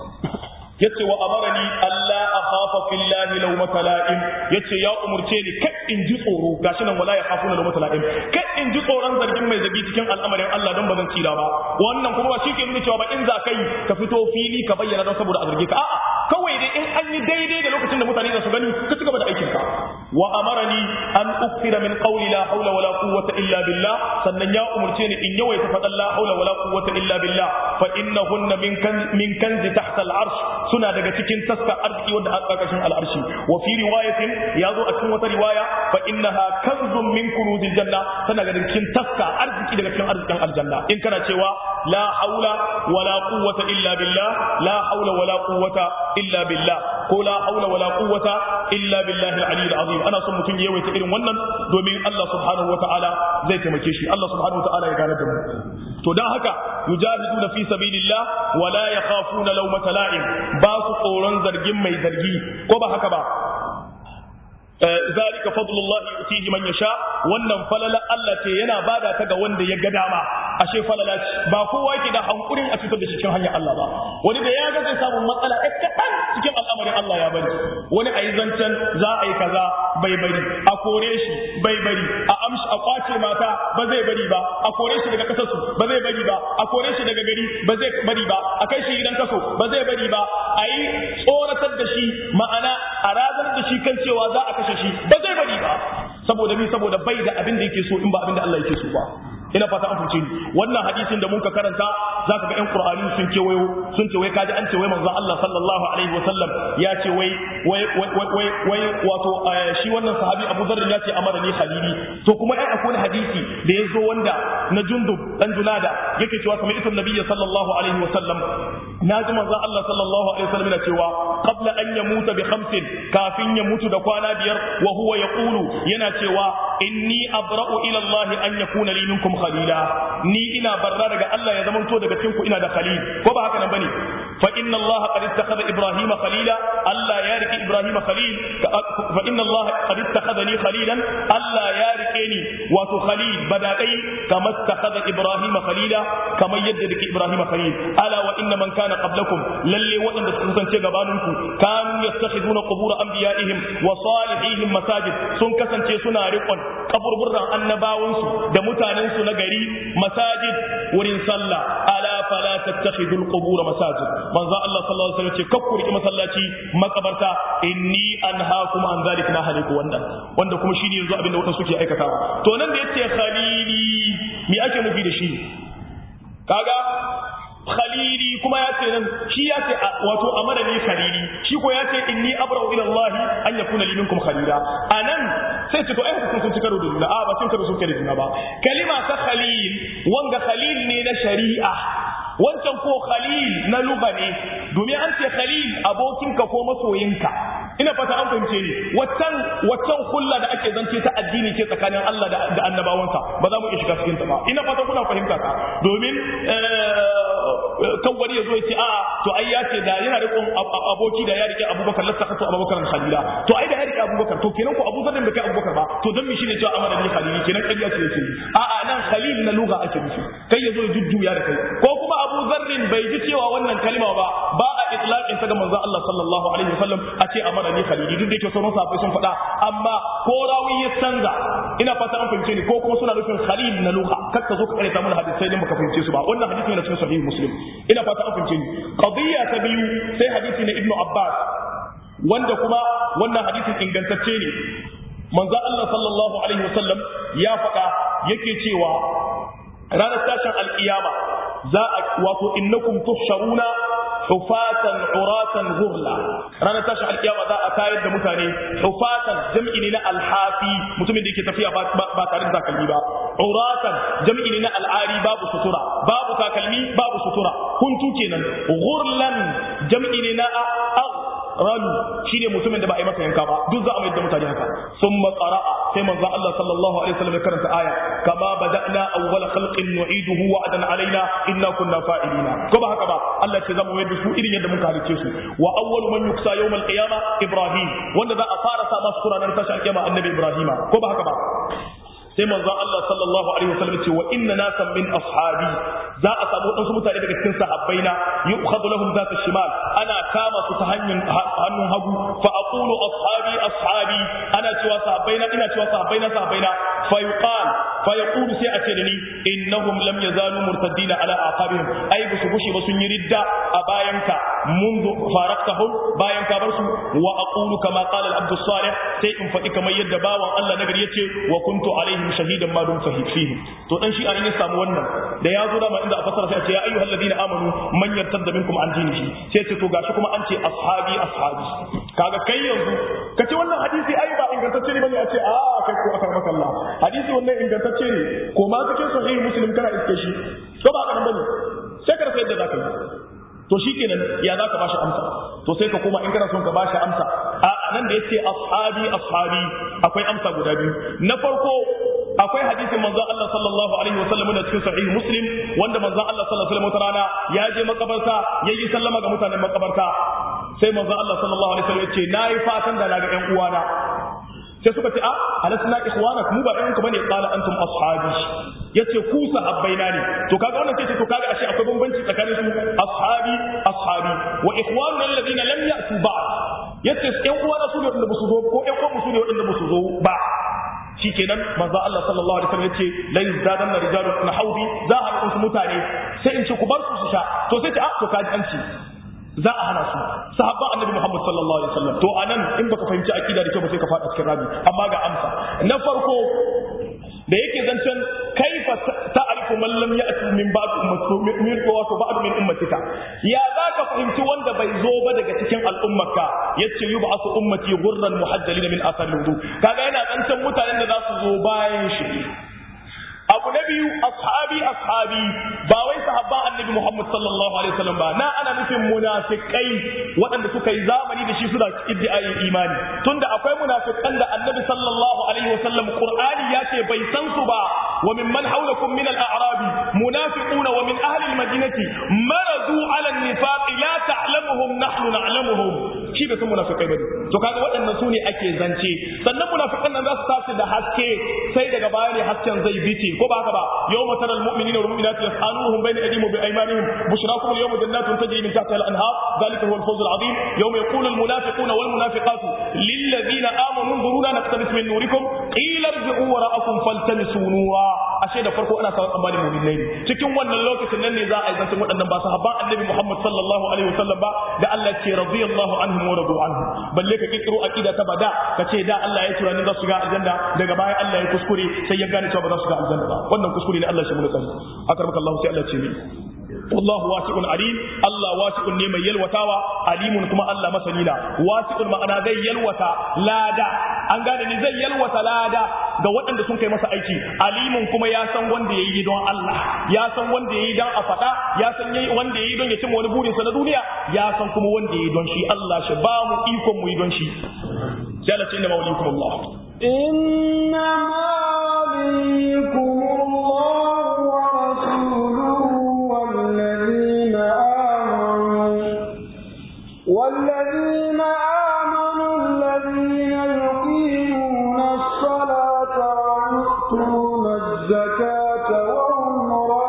yace wa amarani Allah akhafa fillahi lawmata la'im yace ya umurce ni kai in ji tsoro gashi nan wala ya khafuna lawmata la'im kai in ji tsoron zargin mai zagi cikin al'amarin Allah don ba zan tsira ba wannan kuma ba shi ke nuna cewa ba in za kai ka fito fili ka bayyana don saboda a zarge ka a'a kawai dai in an yi daidai da lokacin da mutane za su gani ka ci gaba da aikin ka wa amarani an uktira min qawli la hawla wala quwwata illa billah sannan ya umurce ni in yawaita fadan la hawla wala quwwata illa billah fa innahunna min kan min kanzi tahta al-arsh suna daga cikin taska arziki wanda a ƙarƙashin al'arshi wa fi riwayatin ya zo a cikin wata riwaya fa innaha kanzun min kunuzil janna tana daga cikin taska arziki daga cikin arzikin aljanna in kana cewa la haula wala quwwata illa billah la haula wala quwwata illa billah ko la haula wala quwwata illa billahi al-ali al-azim ana son mutum ya yawaita irin wannan domin Allah subhanahu wa ta'ala zai taimake shi Allah subhanahu wa ta'ala ya gane da mu to dan haka yujahiduna fi sabilillah wala yakhafuna lawmata la'im ba su tsoron zargin mai zargi ko ba haka ba zalika fadlullahi yutihi man yasha wannan falala Allah ce yana bada ta ga wanda ya ga dama ashe falala ce ba kowa yake da hankurin a cikin da cikin hanyar Allah ba wani da ya ga zai samu matsala ɗan kaɗan cikin al'amarin Allah ya bari wani a yi zancen za a yi kaza bai bari a kore shi bai bari a amshi a kwace mata ba zai bari ba a kore shi daga kasarsu ba zai bari ba a kore shi daga gari ba zai bari ba a kai shi gidan kaso ba zai bari ba a yi tsoratar da shi ma'ana a razar da shi kan cewa za a kashe shi ba zai bari ba saboda ni saboda bai da abin da yake so in ba abin da Allah yake so ba ina fata an fice ni wannan hadisin da muka karanta zaka ga ƴan qur'ani sun ce wayo sun ce wai kaji an ce wai manzo Allah sallallahu alaihi wasallam ya ce wai wai wai wai wato shi wannan sahabi Abu Dharr ya ce amara ni khalili to kuma ai akwai hadisi da yazo wanda na Jundub dan Junada yake cewa kamar ita nabiyyi sallallahu alaihi wasallam naji manzo Allah sallallahu alaihi wasallam yana cewa qabla an yamuta bi khamsin kafin ya mutu da kwana biyar wa huwa yaqulu yana cewa inni abra'u ila Allah an yakuna li minkum khalila ni ina barra daga Allah ya zamanto daga cikin ku ina da khalil ko ba haka nan bane fa inna Allah qad ittakhadha Ibrahim khalila Allah ya riki Ibrahim khalil fa inna Allah qad ittakhadhani khalilan Allah ya rike ni wato khalil badadai kama ittakhadha Ibrahim khalila kama yadda rike Ibrahim khalil ala wa inna man kana qablakum lalle waɗanda suka kasance gabaninku kanu yattakhiduna qubur anbiya'ihim wa salihihim masajid sun kasance suna riƙon kaburburran annabawansu da mutanensu na gari masajid wurin sallah ala fala tattakhidul qubur masajid manzo Allah sallallahu alaihi wasallam ce kakku riki masallaci makabarta inni anhaakum an zalik na haliku wannan wanda kuma shine yanzu abinda wadanda suke aikatawa to nan da yace khalili me ake nufi da shi kaga khalili kuma ya ce nan shi ya ce wato amana ne khalili shi ko ya ce inni abra'u ila Allah an yakuna li minkum khalila anan sai ce to ai kun sun karo da juna a ba sun karo sun karo da juna ba kalima ta khalil wanga khalil ne na shari'a wancan ko khalil na luga ne domin an ce khalil abokinka ko masoyinka ina fata an fahimce ni waccan waccan kulla da ake zance ta addini ce tsakanin Allah da annabawansa ba za mu iya shiga cikin ta ba ina fata kuna fahimta ka domin kan wani ya zo ya ce a'a to ai ya ce da yana rikon aboki da ya rike abubakar lasta kato abubakar khalila to ai da ya rike abubakar to kenan ko abubakar da kai abubakar ba to dan mi shine cewa amana ni khalili kenan kariya ce yake a'a nan khalil na lugha ake nufi kai ya zo ya jujjuya da kai ko kuma abu zarrin bai ji cewa wannan kalma ba ba a itlaqin ta ga manzo Allah sallallahu alaihi wasallam a ce amana ni khalili duk da yake sauran sahabbai sun faɗa amma ko rawi ya canza ina fata an fahimce ni ko kuma suna nufin khalil na lugha kar ka zo ka karanta mana hadisai din baka fahimce su ba wannan hadisi ne na cikin sahih muslim ina fata an fahimce ni qadiyya ta biyu sai hadisi na ibnu abbas wanda kuma wannan hadisin ingantacce ne manzo Allah sallallahu alaihi wasallam ya faɗa yake cewa ranar tashin alkiyama za a wato innakum tuhsharuna hufatan uratan ghurla ranar tashin alkiyama za a tayar da mutane hufatan jam'i ne na alhafi mutumin da yake tafiya ba tare da takalmi ba uratan jam'i ne na al'ari babu sutura babu takalmi babu sutura kuntu kenan ghurlan jam'i ne na ralu shine mutumin da ba a yi masa yanka ba duk za a mai da mutane haka sun qara'a sai manzo Allah sallallahu alaihi wasallam ya karanta aya kama bada'na awwal khalqin nu'iduhu wa'dan alaina inna kunna fa'ilina ko ba haka ba Allah ce zamu mai da su irin yadda muka halice su wa awwalu man yuksa yawm al-qiyama ibrahim wanda za a fara sa masu kuranan tashi al-qiyama annabi ibrahima ko ba haka ba sai manzon Allah sallallahu alaihi wasallam ce wa inna nasan min ashabi za a samu wadansu mutane daga cikin sahabbaina yu'khadhu lahum zata shimal ana kama su ta hanyar hannun hagu fa aqulu ashabi ashabi ana cewa sahabbaina ina cewa sahabbaina sahabbaina fa yuqal fa yaqulu sai a ce da ni innahum lam yazalu murtaddina ala aqabihim ai ba su gushe ba sun yi ridda a bayanka منذ فارقتهم bayan ka bar su wa aqulu kama qala al-abd salih sai in faɗi kamar yadda bawan Allah nagari yace wa kuntu alaihim shahidan ma dum fihim to dan shi an ya samu wannan da ya zo dama inda a fasara sai a ce ya ayyuhal ladina amanu man yartadda minkum an dinihi sai ce to gashi kuma an ce ashabi ashabi kaga kai yanzu kace wannan hadisi ai ba ingantacce ne bane a ce a kai ko aka maka Allah hadisi wannan ingantacce ne ko ma cikin sahih muslim kana iske shi to ba ka nan bane sai ka rasa yadda zaka yi to shikenan ya zaka bashi amsa to sai ka koma in kana son ka bashi amsa a nan da yace ashabi ashabi akwai amsa guda biyu na farko akwai hadisin manzon Allah sallallahu alaihi wasallam da cikin sahih muslim wanda manzon Allah sallallahu alaihi wasallam rana ya je makabarta yayi sallama ga mutanen makabarta sai manzon Allah sallallahu alaihi wasallam yace nayi fatan da naga ƴan uwana sai suka ce a alasna ikhwanak mu ba ɗayanku bane qala antum ashabi yace ku sahabbaina ne to kaga wannan sai to kaga ashe akwai bambanci tsakanin su ashabi ashabi wa ikhwanuna alladhina lam ya'tu ba'd yace ƴan uwana su ne wanda ba su zo ko ƴan uwan su ne wanda ba su zo ba shikenan manzo Allah sallallahu alaihi wasallam yace la yazdadanna rijalun na haudi za a haɗu mutane sai in ce ku bar su su sha to sai ce a to kaji an ce za a hana su sahabban annabi Muhammad sallallahu alaihi wasallam to anan in baka fahimci akida da kyau ba sai ka fada cikin rabi amma ga amsa na farko da yake zancen kaifa ta'rifu man lam ya'ti min ba'd ummati min wato ba'd min ummatika ya zaka fahimci wanda bai zo ba daga cikin al'ummarka yace yub'asu ummati ghurran muhajjalin min athar wudu kaga yana zancen mutanen da za su zo bayan shi abu na biyu ashabi ashabi ba wai sahabba annabi Muhammad sallallahu alaihi wasallam ba na ana nufin munafikai waɗanda suka yi zamani da shi suna iddiayin imani tunda akwai munafikan da annabi sallallahu alaihi wasallam qur'ani ya ce bai san su ba wa mimman hawlakum min al-a'rab munafiquna wa min ahli al-madinati maradu ala an-nifaq la ta'lamuhum nahnu na'lamuhum shi bai san munafikai bane to kaga waɗannan su ne ake zance sannan munafikan nan za su tashi da haske sai daga baya ne hasken zai bice ko ba haka ba yawma taral mu'minina wal mu'minati yas'aluhum bayna aydihim wa bi aymanihim bushrakum al-yawma jannatun tajri min tahtiha al-anhar dhalika huwa al-fawz al-'azim yawma yaqulu al-munafiquna wal munafiqatu lil ladina amanu dhuruna naqtabis min nurikum qila irji'u wara'akum faltamisu nura ashe da farko ana sawa tsammanin mu'minai ne cikin wannan lokacin nan ne za a yi zancen waɗannan ba sahabban annabi Muhammad sallallahu alaihi wasallam ba da Allah ce radiyallahu anhum wa radu anhu balle ka kikiro aqida ta bada ka ce da Allah ya tura ni za su ga aljanna daga baya Allah ya kuskure sai ya gane cewa ba za su ga aljanna ba wannan kuskure ne Allah shi mun tsari akramaka Allah sai Allah ce ni wallahu wasi'un alim Allah wasi'un ne mai yalwatawa alimun kuma Allah masani na wasi'un ma'ana zai yalwata lada an gane ni zai yalwata lada ga waɗanda sun kai masa aiki alimun kuma ya san wanda yayi don Allah ya san wanda yayi don a faɗa ya san yayi wanda yayi don ya cimma wani burin sa na duniya ya san kuma wanda yayi don shi Allah shi ba mu ikon mu yi don shi sai Allah ce inna mawlikum Allah إنما وليكم الله ورسوله والذين الزكاة وهم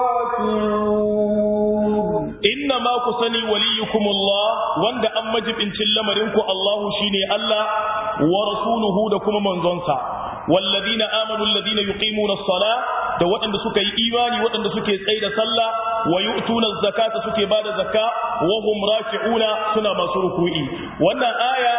راكعون inna ma ku sani waliyukum Allah wanda an majibincin lamarinku Allahu shine Allah wa rasuluhu da kuma manzonsa walladina amanu alladina yuqimuna as-salah da waɗanda suka yi imani waɗanda suke tsaye da sallah wa yu'tuna az-zakata suke bada zakka wa hum raki'una suna masu ruku'i wannan aya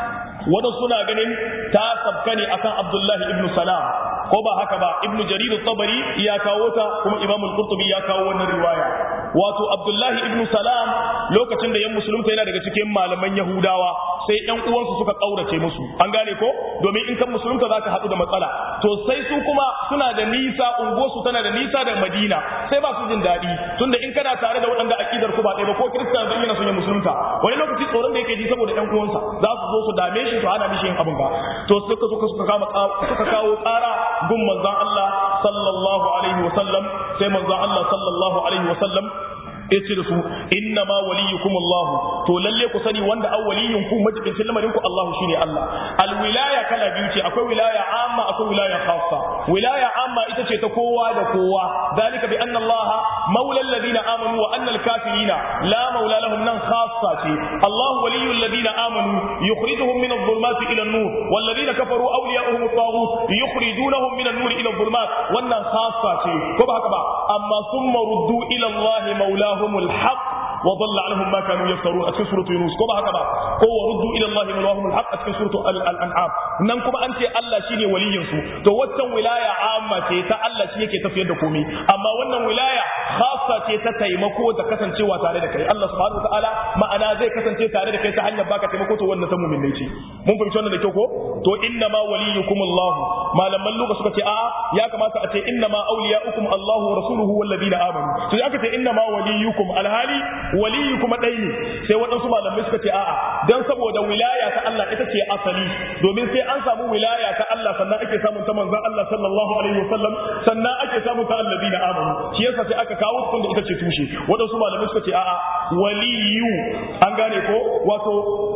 wanda suna ganin ta sabka ne akan Abdullahi ibn Salam ko ba haka ba ibn Jarir tabari ya kawo ta kuma Imam al-Qurtubi ya kawo wannan riwaya wato Abdullahi ibn Salam lokacin da yan musulunta yana daga cikin malaman Yahudawa sai yan uwansu suka kaurace musu an gane ko domin in kan musulunta zaka haɗu da matsala to sai su kuma suna da nisa unguwarsu tana da nisa da Madina sai ba su jin daɗi tunda in kana tare da waɗanda akidar ku ba ɗaya ba ko Kirista zai yana son ya musulunta wani lokaci tsoron da yake ji saboda yan uwansa za su zo su dame shi su hana mishi yin abin ba to suka suka suka kama suka kawo ƙara gun manzon Allah sallallahu alaihi wa sallam sai manzon Allah sallallahu alaihi wa sallam yace da su inna ma waliyukum Allah to lalle ku sani wanda an waliyun ku majibincin lamarin ku Allah shine Allah al wilaya kala biyu ce akwai wilaya amma akwai wilaya khassa wilaya amma ita ce ta kowa da kowa dalika bi anna Allah maula alladhina amanu wa anna al kafirina la maula lahum nan khassa ce Allah waliyul ladina amanu yukhrijuhum min adh-dhulumati ila an-nur wal ladina kafaru awliya'uhum at-taghut yukhrijunahum min an-nur ila adh-dhulumat wannan khassa ce ko ba haka ba amma thumma ruddu ila Allah maulahu لهم الحق وضل عنهم ما كانوا يفترون أتكن سورة يونس كما هكذا هو ردوا إلى الله مولاهم الحق أتكن سورة الأنعام ننكم أنت الله شيني ولي ينسو تو وتن ولاية عامة تا الله شيني كي تفيد دكومي أما ونن ولاية خاصة تا تيمكو تكسن شوى تاري دكي الله سبحانه وتعالى ما أنا زي كسن شوى تاري دكي تحنى باكا تيمكو تو ونن تمو من نيتي mun fahimci wannan da kyau ko to inna ma waliyukum Allah malaman luga suka ce a ya kamata a ce inna ma awliyaukum Allah wa rasuluhu wal ladina amanu to aka ce inna ma waliyukum alhali waliyu kuma ɗai ne sai waɗansu malamai suka ce a'a dan saboda wilaya ta Allah ita ce asali domin sai an samu wilaya ta Allah sannan ake samun ta manzon Allah sallallahu alaihi wasallam sannan ake samun ta alladina amanu shi yasa sai aka kawo tun da ita ce tushe waɗansu malamai suka ce a'a waliyu an gane ko wato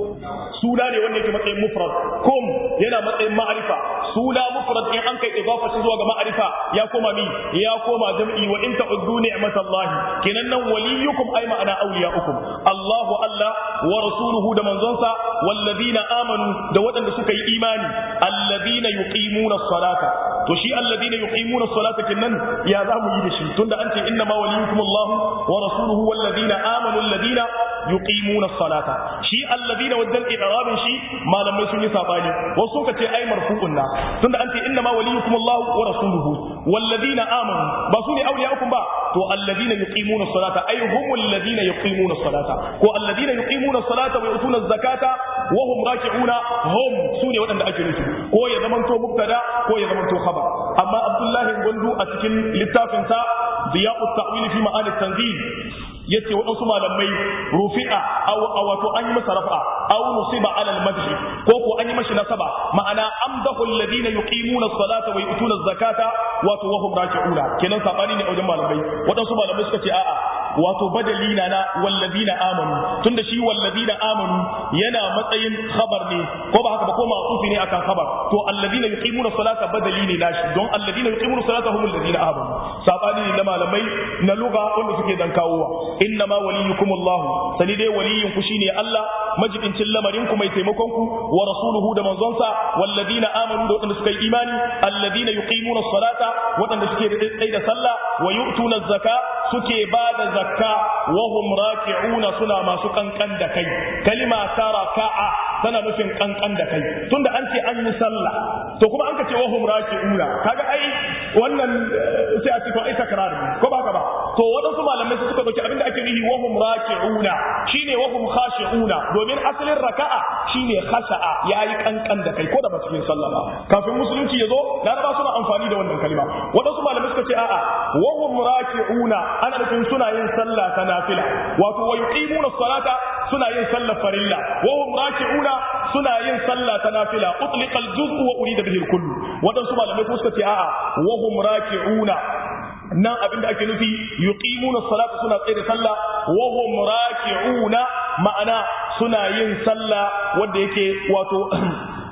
suna ne wanda yake matsayin mufrad kum yana matsayin ma'arifa suna mufrad in an kai idafa shi zuwa ga ma'arifa ya koma mi ya koma jam'i wa in ta'uddu ni'matallahi kenan nan waliyukum ay ma'ana awliyaukum Allahu Allah wa rasuluhu da manzonsa walladina amanu da waɗanda suka yi imani alladina yuqimuna as-salata to shi alladina yuqimuna as-salata kinnan ya za mu yi da shi tunda an ce inna ma waliyukum Allah wa rasuluhu walladina amanu alladina yuqimuna as-salata shi alladina wajen i'rabin shi malamai sun yi sabani wasu suka ce ai marfu'un na tunda an ce inna ma waliyukum Allah wa rasuluhu walladina amanu ba su ne awliyaukum ba to alladina yuqimuna as-salata ay humul ladina yuqimuna as-salata ko alladina yuqimuna as-salata wa yutuna az-zakata wa hum raki'una hum su ne waɗanda ake nufi ko ya zamanto mubtada ko ya zamanto khabar amma Abdullahi Gwandu a cikin littafinsa Diya'ut Ta'wil fi Ma'ani Tanzil yace waɗansu malamai rufi'a aw wato an yi masa rafa aw nusiba ala al-madh ko ko an yi mashi nasaba ma'ana amdahu alladhina yuqimuna as-salata wa yu'tuna az-zakata wato wa hum raki'una kenan sabani ne a wajen malamai waɗansu malamai suka ce a'a wato badali na na walladina amanu tunda shi walladina amanu yana matsayin khabar ne ko ba haka ba ko ma'tufi ne akan khabar to alladina yuqimuna as-salata badali ne nashi don alladina yuqimuna as-salata humul ladina amanu sabani ne na malamai na lugha wanda suke dan kawowa inna ma waliyukum Allah sani dai waliyin ku shine Allah majibincin lamarin ku mai taimakon ku wa rasuluhu da manzonsa walladina amanu da wadanda suka yi imani alladina yuqimuna as-salata wadanda suke da tsayi da sallah wa yu'tuna az-zaka suke ba da zakka wa hum raki'una suna masu kankan da kai kalima ta raka'a tana nufin kankan da kai tunda an ce an yi sallah to kuma an ka ce wa hum raki'una kaga ai wannan sai a ce to ai takrar ko ba ka ba to wadansu malamai su suka dauki abin da ake nufi wa hum raki'una shine wa hum khashi'una domin asalin raka'a shine khasha'a yayi kankan da kai ko da ba cikin sallah ba kafin musulunci yazo laraba suna amfani da wannan kalma wadansu malamai suka ce a'a wa hum raki'una ana nufin suna yin sallah ta nafila wato wa yuqimuna salata suna yin sallah farilla wa hum raki'una suna yin sallah ta nafila utliqa al-juz'u wa urida bihi al-kull wadansu malamai suka ce a'a wa hum raki'una nan abin da ake nufi yuqimuna salata suna tsaye da sallah wa hum raki'una ma'ana suna yin sallah wanda yake wato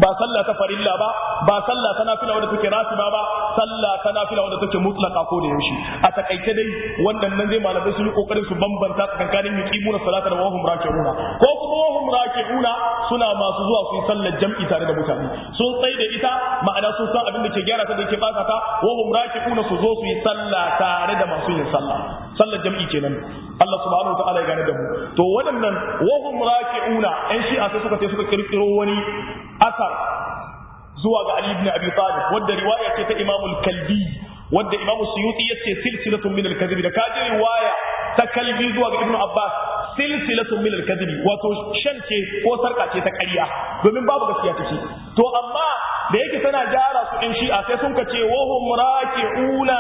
ba sallah ta farilla ba ba sallah ta nafila wanda take ratiba ba sallah ta nafila wanda take mutlaka ko da yaushe a takaice dai wannan nan zai malamai sun yi kokarin su bambanta tsakanin yuqimuna salata da wahum raki'una ko kuma wahum raki'una suna masu zuwa su yi sallar jam'i tare da mutane sun tsai da ita ma'ana sun san abin da ke gyara ta da ke bata ta wahum raki'una su zo su yi sallah tare da masu yin sallah sallar jam'i kenan Allah subhanahu wa ta'ala ya gane da mu to waɗannan wahum raki'una ɗan shi'a sai suka ce suka kirkiro wani asar zuwa ga Ali ibn Abi Talib wanda riwaya ce ta Imam al-Kalbi wanda Imam Suyuti yace silsilatun min al-kadhib da kaje riwaya ta Kalbi zuwa ga Ibn Abbas silsilatun min al-kadhib wato shan ce ko sarka ce ta ƙarya domin babu gaskiya take to amma da yake tana gyara su in shi'a sai sun ka ce wahum raki'una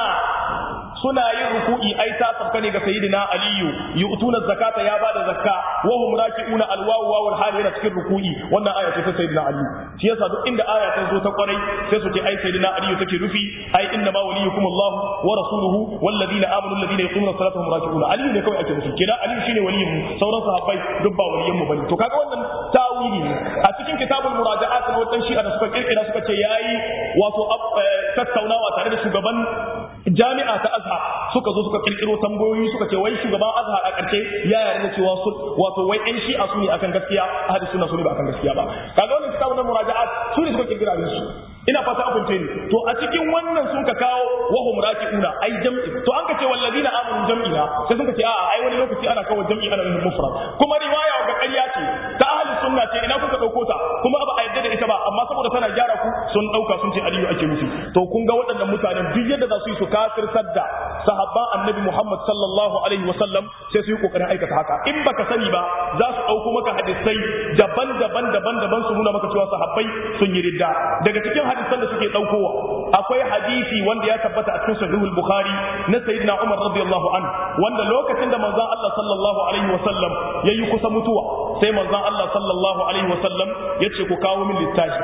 suna yin ruku'i ai ta sabka ne ga sayyidina aliyu yu'tuna zakata ya bada zakka wa hum raki'una alwawu wawul hal yana cikin ruku'i wannan aya ce ta sayyidina aliyu shi yasa duk inda aya ta zo ta kwarai sai su ce ai sayyidina aliyu take rufi ai inna ma waliyukum allah wa rasuluhu wal ladina amanu alladina yuqimuna salata hum raki'una aliyu ne kawai ake nufi kenan aliyu shine waliyin mu sauran sahabbai duk ba waliyin mu bane to kaga wannan tawili ne a cikin kitabul muraja'at na wannan shi'a da suka kirkira suka ce yayi wato tattaunawa tare da shugaban jami'a ta azhar suka zo suka kirkiro tambayoyi suka ce wai shugaban azhar a ƙarshe ya yarda cewa su wato wai ɗan shi'a su ne akan gaskiya ahli sunna su ne ba akan gaskiya ba kaga wannan kitabun na muraja'at su ne suka kirkira abin su ina fata abin ce ni to a cikin wannan sun ka kawo wahum raki'una ai jam'i to an ka ce walladina amanu jam'ina sai sun ka ce a'a ai wani lokaci ana kawo jam'i ana nufin mufrad kuma riwaya ga ƙarya ce ta ahli sunna ce ina kuka dauko ta kuma ba a yarda da ita ba amma saboda tana gyara ku sun dauka sun ce aliyu ake nufi to kun ga waɗannan mutanen duk yadda za su yi su kafirtar da sahabban annabi Muhammad sallallahu alaihi wasallam sai su yi kokarin aikata haka in baka sani ba za su dauko maka hadisai daban-daban daban-daban su nuna maka cewa sahabbai sun yi ridda daga cikin hadisan da suke daukowa akwai hadisi wanda ya tabbata a cikin sahihul bukhari na sayyidina umar radiyallahu an wanda lokacin da manzon Allah sallallahu alaihi wasallam yayi kusa mutuwa sai manzon Allah sallallahu alaihi wasallam yace ku kawo min littafi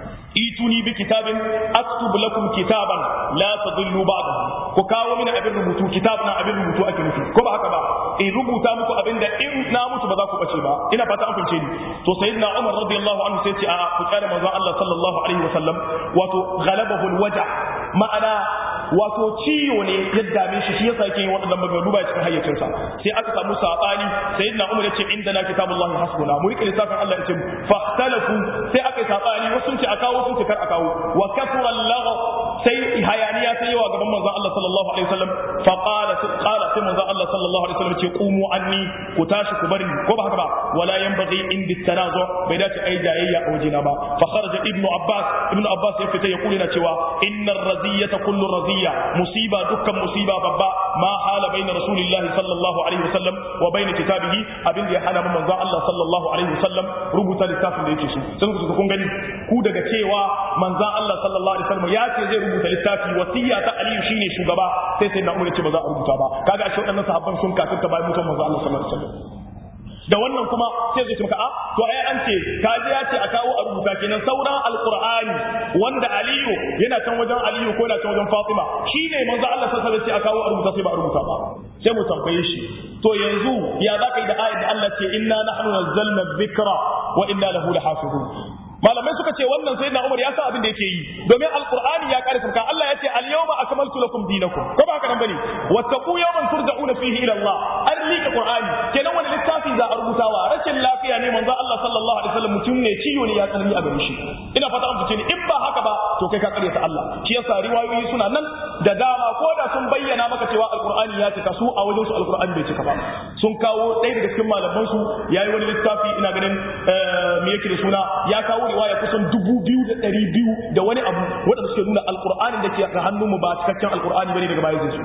ituni bi kitabin aktub lakum kitaban la tadillu ba'dahu ku kawo mini abin rubutu kitab na abin rubutu ake nufi ko ba haka ba in rubuta muku abin da in na mutu ba za ku bace ba ina fata an fince ni to sayyidina Umar radiyallahu anhu sai ce a ku kare manzo Allah sallallahu alaihi wasallam wato ghalabahu alwaja ma'ana wato ciwo ne ya dame shi shi yasa yake yin waɗannan maganganu ba cikin hayyacinsa sai aka samu sabani sayyidina Umar yace inda na kitabullahi hasbuna mu rike lissafin Allah yace fahtalafu sai aka yi sabani wasu sun ce a kawo sun ce kar a kawo wa kafara Allah sai hayaniya sai yawa gaban manzon Allah sallallahu alaihi wasallam fa qala qala sai manzon Allah sallallahu alaihi wasallam ce qumu anni ku tashi ku bari ko ba haka ba wala yanbaghi indi tanazu bai dace ai jayayya a wajina ba fa kharaja ibnu abbas ibnu abbas ya fita ya kula na cewa innar raziyata kullu raziya musiba dukkan musiba babba ma hala baina rasulillahi sallallahu alaihi wasallam wa baina kitabihi abin da ya hana manzon Allah sallallahu alaihi wasallam rubuta littafin da yake so sai ku kun gani ku daga cewa manzon Allah sallallahu alaihi wasallam ya ce zai rubuta littafi wasiya ta Aliyu shine shugaba sai sai na umar ce ba za a rubuta ba kaga ashe waɗannan sahabban sun kafirta bayan mutum manzon Allah sallallahu alaihi wasallam da wannan kuma sai zai maka a to ai an ce kaji ya ce a kawo a rubuta kenan sauran alqur'ani wanda aliyu yana can wajen aliyu ko yana can wajen fatima shine manzo Allah sallallahu alaihi wasallam ce a kawo a rubuta sai ba a rubuta ba sai mu tambaye shi to yanzu ya zaka yi da ayat da Allah ce inna nahnu nazzalna dhikra wa inna lahu lahafizun malamai suka ce wannan sai na Umar ya sa abin da yake yi domin alqur'ani ya kare sarka Allah ya ce al-yawma akmaltu lakum dinakum ko ba haka nan bane wattaqu yawman turja'una fihi ila Allah an liƙe qur'ani kenan wani littafi za a rubutawa rashin lafiya ne manzo Allah sallallahu alaihi wasallam mutum ne ciwo ne ya tsanani a gare shi ina fata an fice ni in ba haka ba to kai ka kare ta Allah shi yasa riwayoyi suna nan da dama ko da sun bayyana maka cewa alqur'ani ya cika su a wajen su alqur'ani bai cika ba sun kawo ɗaya daga cikin malaman su yayi wani littafi ina ganin me yake da suna ya kawo riwaya kusan dubu biyu da ɗari biyu da wani abu waɗanda suke nuna alƙur'anin da ke a hannunmu ba cikakken alƙur'ani bane daga baya zai su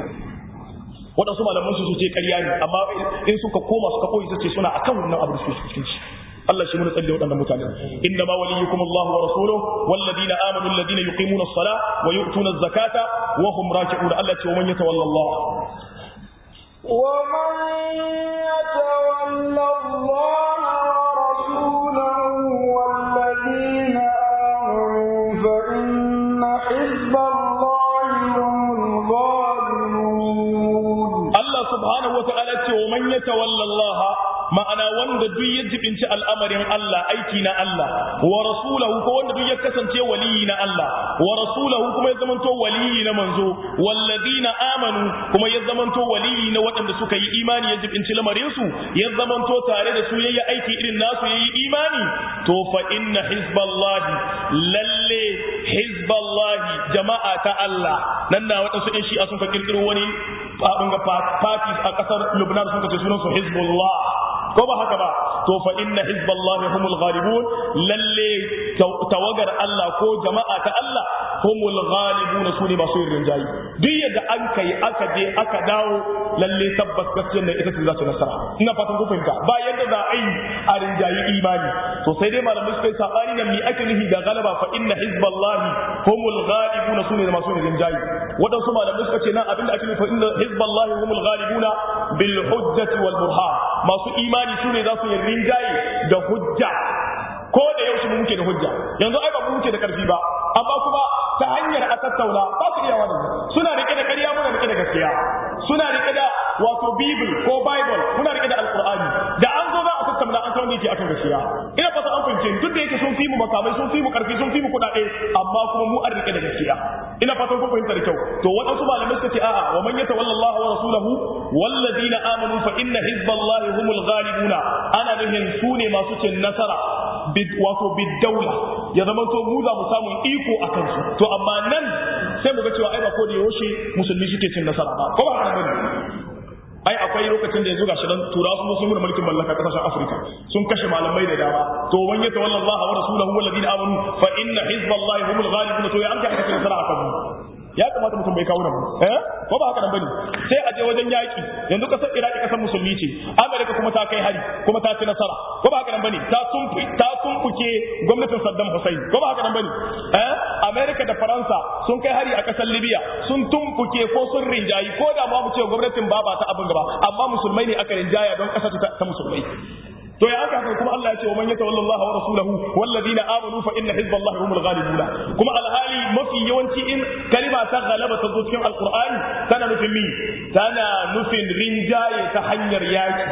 waɗansu malaman su ce ƙarya ne amma in suka koma suka koyi su ce suna akan wannan abu da suke cikin shi Allah shi mun tsalle waɗannan mutane inna ma waliyukum Allah wa rasuluhu walladina amanu alladina yuqimuna as-salata wa yu'tuna az-zakata wa hum raki'un Allah ce wa man yatawalla Allah ومن يتول الله ورسوله والذين آمنوا فإن حزب الله هم الغالبون Allah subhanahu wa ta'ala ce wa man yatawalla Allah ma'ana wanda duk ya jibinci al'amarin Allah aiki na Allah wa rasulahu ko wanda duk ya kasance waliyi na Allah wa rasulahu kuma ya zamanto waliyi na manzo walladina amanu kuma ya zamanto waliyi na waɗanda suka yi imani ya jibinci lamarin su ya zamanto tare da su yayi aiki irin nasu yayi imani to fa inna hizballahi lalle hizballahi jama'a ta Allah nan na waɗansu ɗin shi'a sun ka kirkiro wani abin ga parties a ƙasar Lubnan sun ka ce sunan su hizbullah ko ba haka ba to fa inna hizballahi humul ghalibun lalle tawagar Allah ko jama'a ta Allah humul ghalibun su ne masu yin rinjayi duk yadda an kai aka je aka dawo lalle tabbas gaskiyar nan ita ce za ta nasara ina fatan ku fahimta ba yadda za a yi a rinjayi imani to sai dai malamai suka yi sabani nan mi ake nufi da galaba fa inna hizballahi humul ghalibun su ne masu yin rinjayi wadansu malamai suka ce nan abinda ake nufi fa inna hizballahi humul ghalibun bil hujjati wal burhan masu imani su ne za su yi rinjaye da hujja ko da yaushe mu muke da hujja yanzu ai ba mu muke da karfi ba amma kuma ta hanyar a tattauna ba su iya wannan suna rike da ƙarya muna rike da gaskiya suna rike da wato bible ko bible muna rike da alqur'ani da an zo za a tattauna an san wanda yake akan gaskiya ina fata an fahimce duk da yake sun fi mu makamai sun fi mu karfi sun fi mu kuɗaɗe amma kuma mu an rike da gaskiya ina fatan kun fahimta da kyau to waɗansu malamai suka ce a'a wa man yatawalla Allah wa rasulahu walladina amanu fa inna hizballahi humul ghalibuna ana nufin su ne masu cin nasara wato biddaula ya zama to mu za mu samu iko a kansu to amma nan sai mu ga cewa ai ba ko da yaushe musulmi suke cin nasara ba ko ba haka bane ai akwai lokacin da yanzu ga shirin tura sun sun mura mulkin mallaka kasashen Afirka sun kashe malamai da dama to wan yata wallahi wa rasuluhu walladina amanu fa inna hizballahi humul ghalibun to ya an ka cin nasara akan mu ya kamata mutum bai kawo nan eh ko ba haka nan bane sai a je wajen yaki yanzu kasar Iraki kasar musulmi ce Amerika kuma ta kai hari kuma ta ci nasara ko ba haka nan bane ta tumfu ta tumfuke gwamnatin Saddam Hussein ko ba haka nan bane eh Amerika da Faransa sun kai hari a kasar Libya sun tumfuke ko sun rinjayi ko da ma mu ce gwamnatin ba ba ta abin gaba amma musulmai ne aka rinjaya don kasar ta musulmai to ya haka kuma Allah ya ce wa man yatawalla Allah wa rasulahu walladina amanu fa inna hizballahi humul ghalibuna kuma alhali mafi yawanci in kalima ta galaba ta zo cikin alqur'ani tana nufin mi tana nufin rinjaye ta hanyar yaki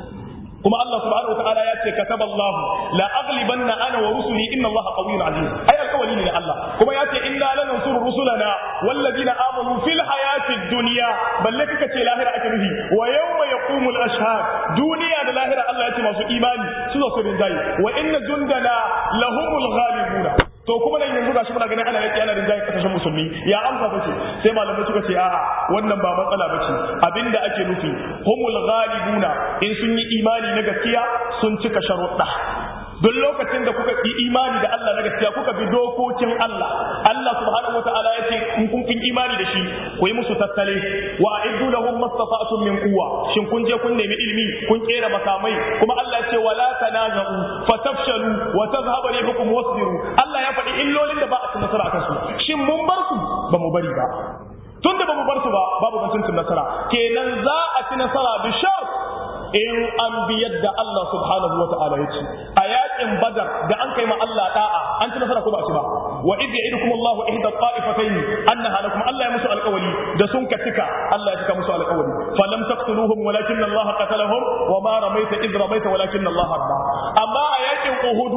kuma Allah subhanahu wa ta'ala ya ce kataba Allah la aghlibanna ana wa rusuli inna Allah qawiyyun aziz ai alkawali ne Allah kuma ya ce inna lanansuru rusulana walladina amanu fil hayati dunya balle kika ce lahira ake nufi wa yawma yaqumu al ashhad duniya da lahira Allah ya ce masu imani su zo su rinjaye wa inna jundana lahumul ghalibuna to kuma nan yanzu gashi muna ganin ana yaki ana rinjaye kasashen musulmi ya amsa bace sai malamai suka ce a'a wannan ba matsala bace abinda ake nufi humul ghalibuna in sun yi imani na gaskiya sun cika sharuɗa duk lokacin da kuka yi imani da Allah na gaskiya kuka bi dokokin Allah Allah subhanahu wataala ya ce in kun kin imani da shi ku yi musu tattale wa a'iddu lahum mastata'tum min quwwa shin kun je kun nemi ilimi kun kera makamai kuma Allah ya ce wala tanaza'u fatafshalu wa tadhhabu rihukum wasbiru Allah ya faɗi illolin da ba a ci nasara akan su shin mun bar su ba mu bari ba tun da ba mu bar su ba babu batun nasara kenan za a ci nasara bi shar in an bi yadda Allah subhanahu wa ta'ala ya ce a yakin badar da an kai ma Allah da'a an ci nasara ko ba ci ba wa idh ya'idukum Allah ihda ta'ifatayn annaha lakum Allah ya musu alƙawari da sun ka cika Allah ya cika musu alƙawari falam taqtuluhum walakin Allah qatalahum wa ma ramaita idh ramaita walakin Allah harba amma a yakin Uhud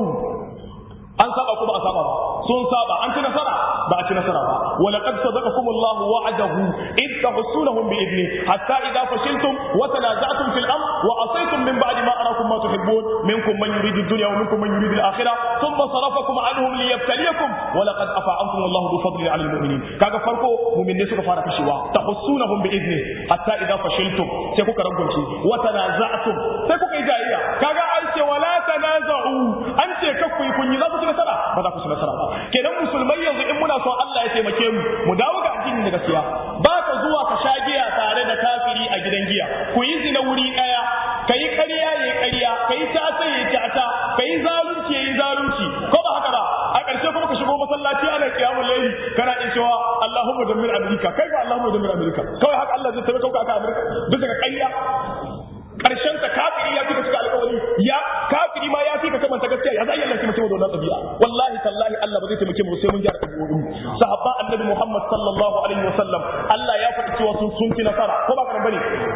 an saba ko ba a saba ba sun saba an ci nasara ba a ci nasara ba wa laqad sadaqakum Allahu wa'adahu id tahsunahum bi idni hatta idha fashiltum wa tanaza'tum fil amr wa asaytum min ba'di ma arakum ma tuhibbun minkum man yuridu ad-dunya wa minkum man yuridu al-akhirah thumma sarafakum anhum liyabtaliyakum wa laqad afa ankum Allahu bi fadli 'ala al-mu'minin kaga farko mu'minne suka fara kashewa tahsunahum bi idni hatta idha fashiltum sai kuka rangumce wa tanaza'tum sai kuka yi jayayya kaga an ce wala tanaza'u an ce kakku yi kunyi za ku ci nasara ba za ku ci nasara ba kenan musulmai yanzu in muna so Allah ya taimake mu mu dawo ga addini da gaskiya ba ka zuwa ka sha giya tare da kafiri a gidan giya ku yi zina wuri daya kayi ƙarya yayi ƙarya kayi tata yayi tata kayi zalunci yayi zalunci ko ba haka ba a ƙarshe kuma ka shigo masallaci ana kiyamul layli kana in cewa Allahumma dammir Amerika kai ba Allahumma dammir Amerika kawai haka Allah zai taimaka ka aka Amerika bisa ga ƙarya karshen ta kafiri ya fika cika alƙawari ya kafiri ma ya fika kamanta gaskiya ya zai Allah taimake mu da wannan tabi'a wallahi tallahi Allah ba zai taimake mu sai mun gyara tabi'o'in sahabban annabi Muhammad sallallahu alaihi wasallam Allah ya faɗi cewa sun sun fi nasara ko ba kan bane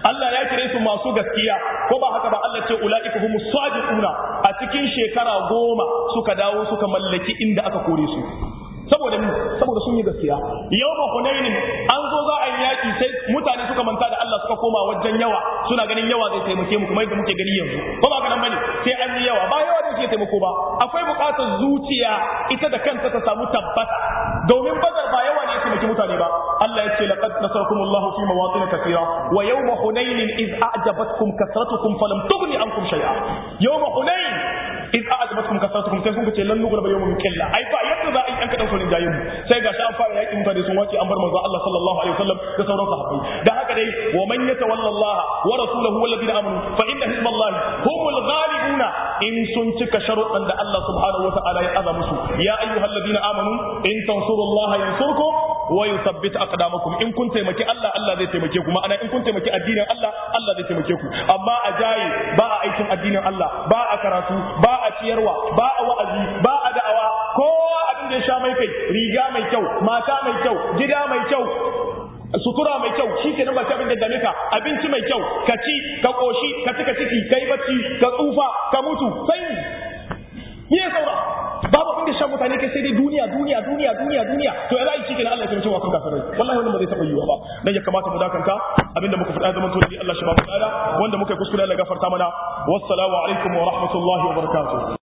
Allah ya kire su masu gaskiya ko ba haka ba Allah ce ulaika humus sadiquna a cikin shekara goma suka dawo suka mallaki inda aka kore su saboda ni saboda sun yi gaskiya yau ba hunainin an zo za a yi yaki sai mutane suka manta da Allah suka koma wajen yawa suna ganin yawa zai taimake mu kuma yadda muke gani yanzu ko ba ganin bane sai an yi yawa ba yawa da ke taimako ba akwai bukatar zuciya ita da kanta ta samu tabbata domin bazar ba yawa ne ya taimaki mutane ba Allah ya ce laqad nasarakumullahu fi mawatin kathira wa yawma hunainin iz a'jabatkum kasratukum falam tughni ankum shay'a yawma hunain iz a'jabatkum kasratukum sai sun ce lan nughra yawmin qilla ai ba yadda za a yi an kadan kullun jayin sai ga shi an fara yaki mutane sun wace an bar manzo Allah sallallahu alaihi wasallam da sauran sahabbai da haka dai wa man yatawalla Allah wa rasulahu wal ladina amanu fa inna hizballahi humul ghalibuna in sun cika sharuɗan da Allah subhanahu wa ta'ala ya aza musu ya ayyuhal ladina amanu in tansurullaha yansurkum wa yuthabbit aqdamakum in kun taimaki Allah Allah zai taimake ku ma'ana in kun taimaki addinin Allah Allah zai taimake ku amma a jaye ba a aikin addinin Allah ba a karatu ba a ciyarwa ba a wa'azi ba a da'awa kowa abin da ya sha mai kai riga mai kyau mata mai kyau gida mai kyau sutura mai kyau shi ke nan ba abin da dame ka abinci mai kyau ka ci ka koshi ka cika ciki ka yi bacci ka tsufa ka mutu sai ni ya saura babu abin da shan mutane kai sai dai duniya duniya duniya duniya duniya to ya zai cikin Allah ya taimake wa kan kafirai wallahi wannan ba zai taba yiwa ba dan ya kamata mu dakanta abinda muka faɗa zaman to Allah shi ba mu tsada wanda muka kuskure Allah gafarta mana wassalamu alaikum wa rahmatullahi wa barakatuh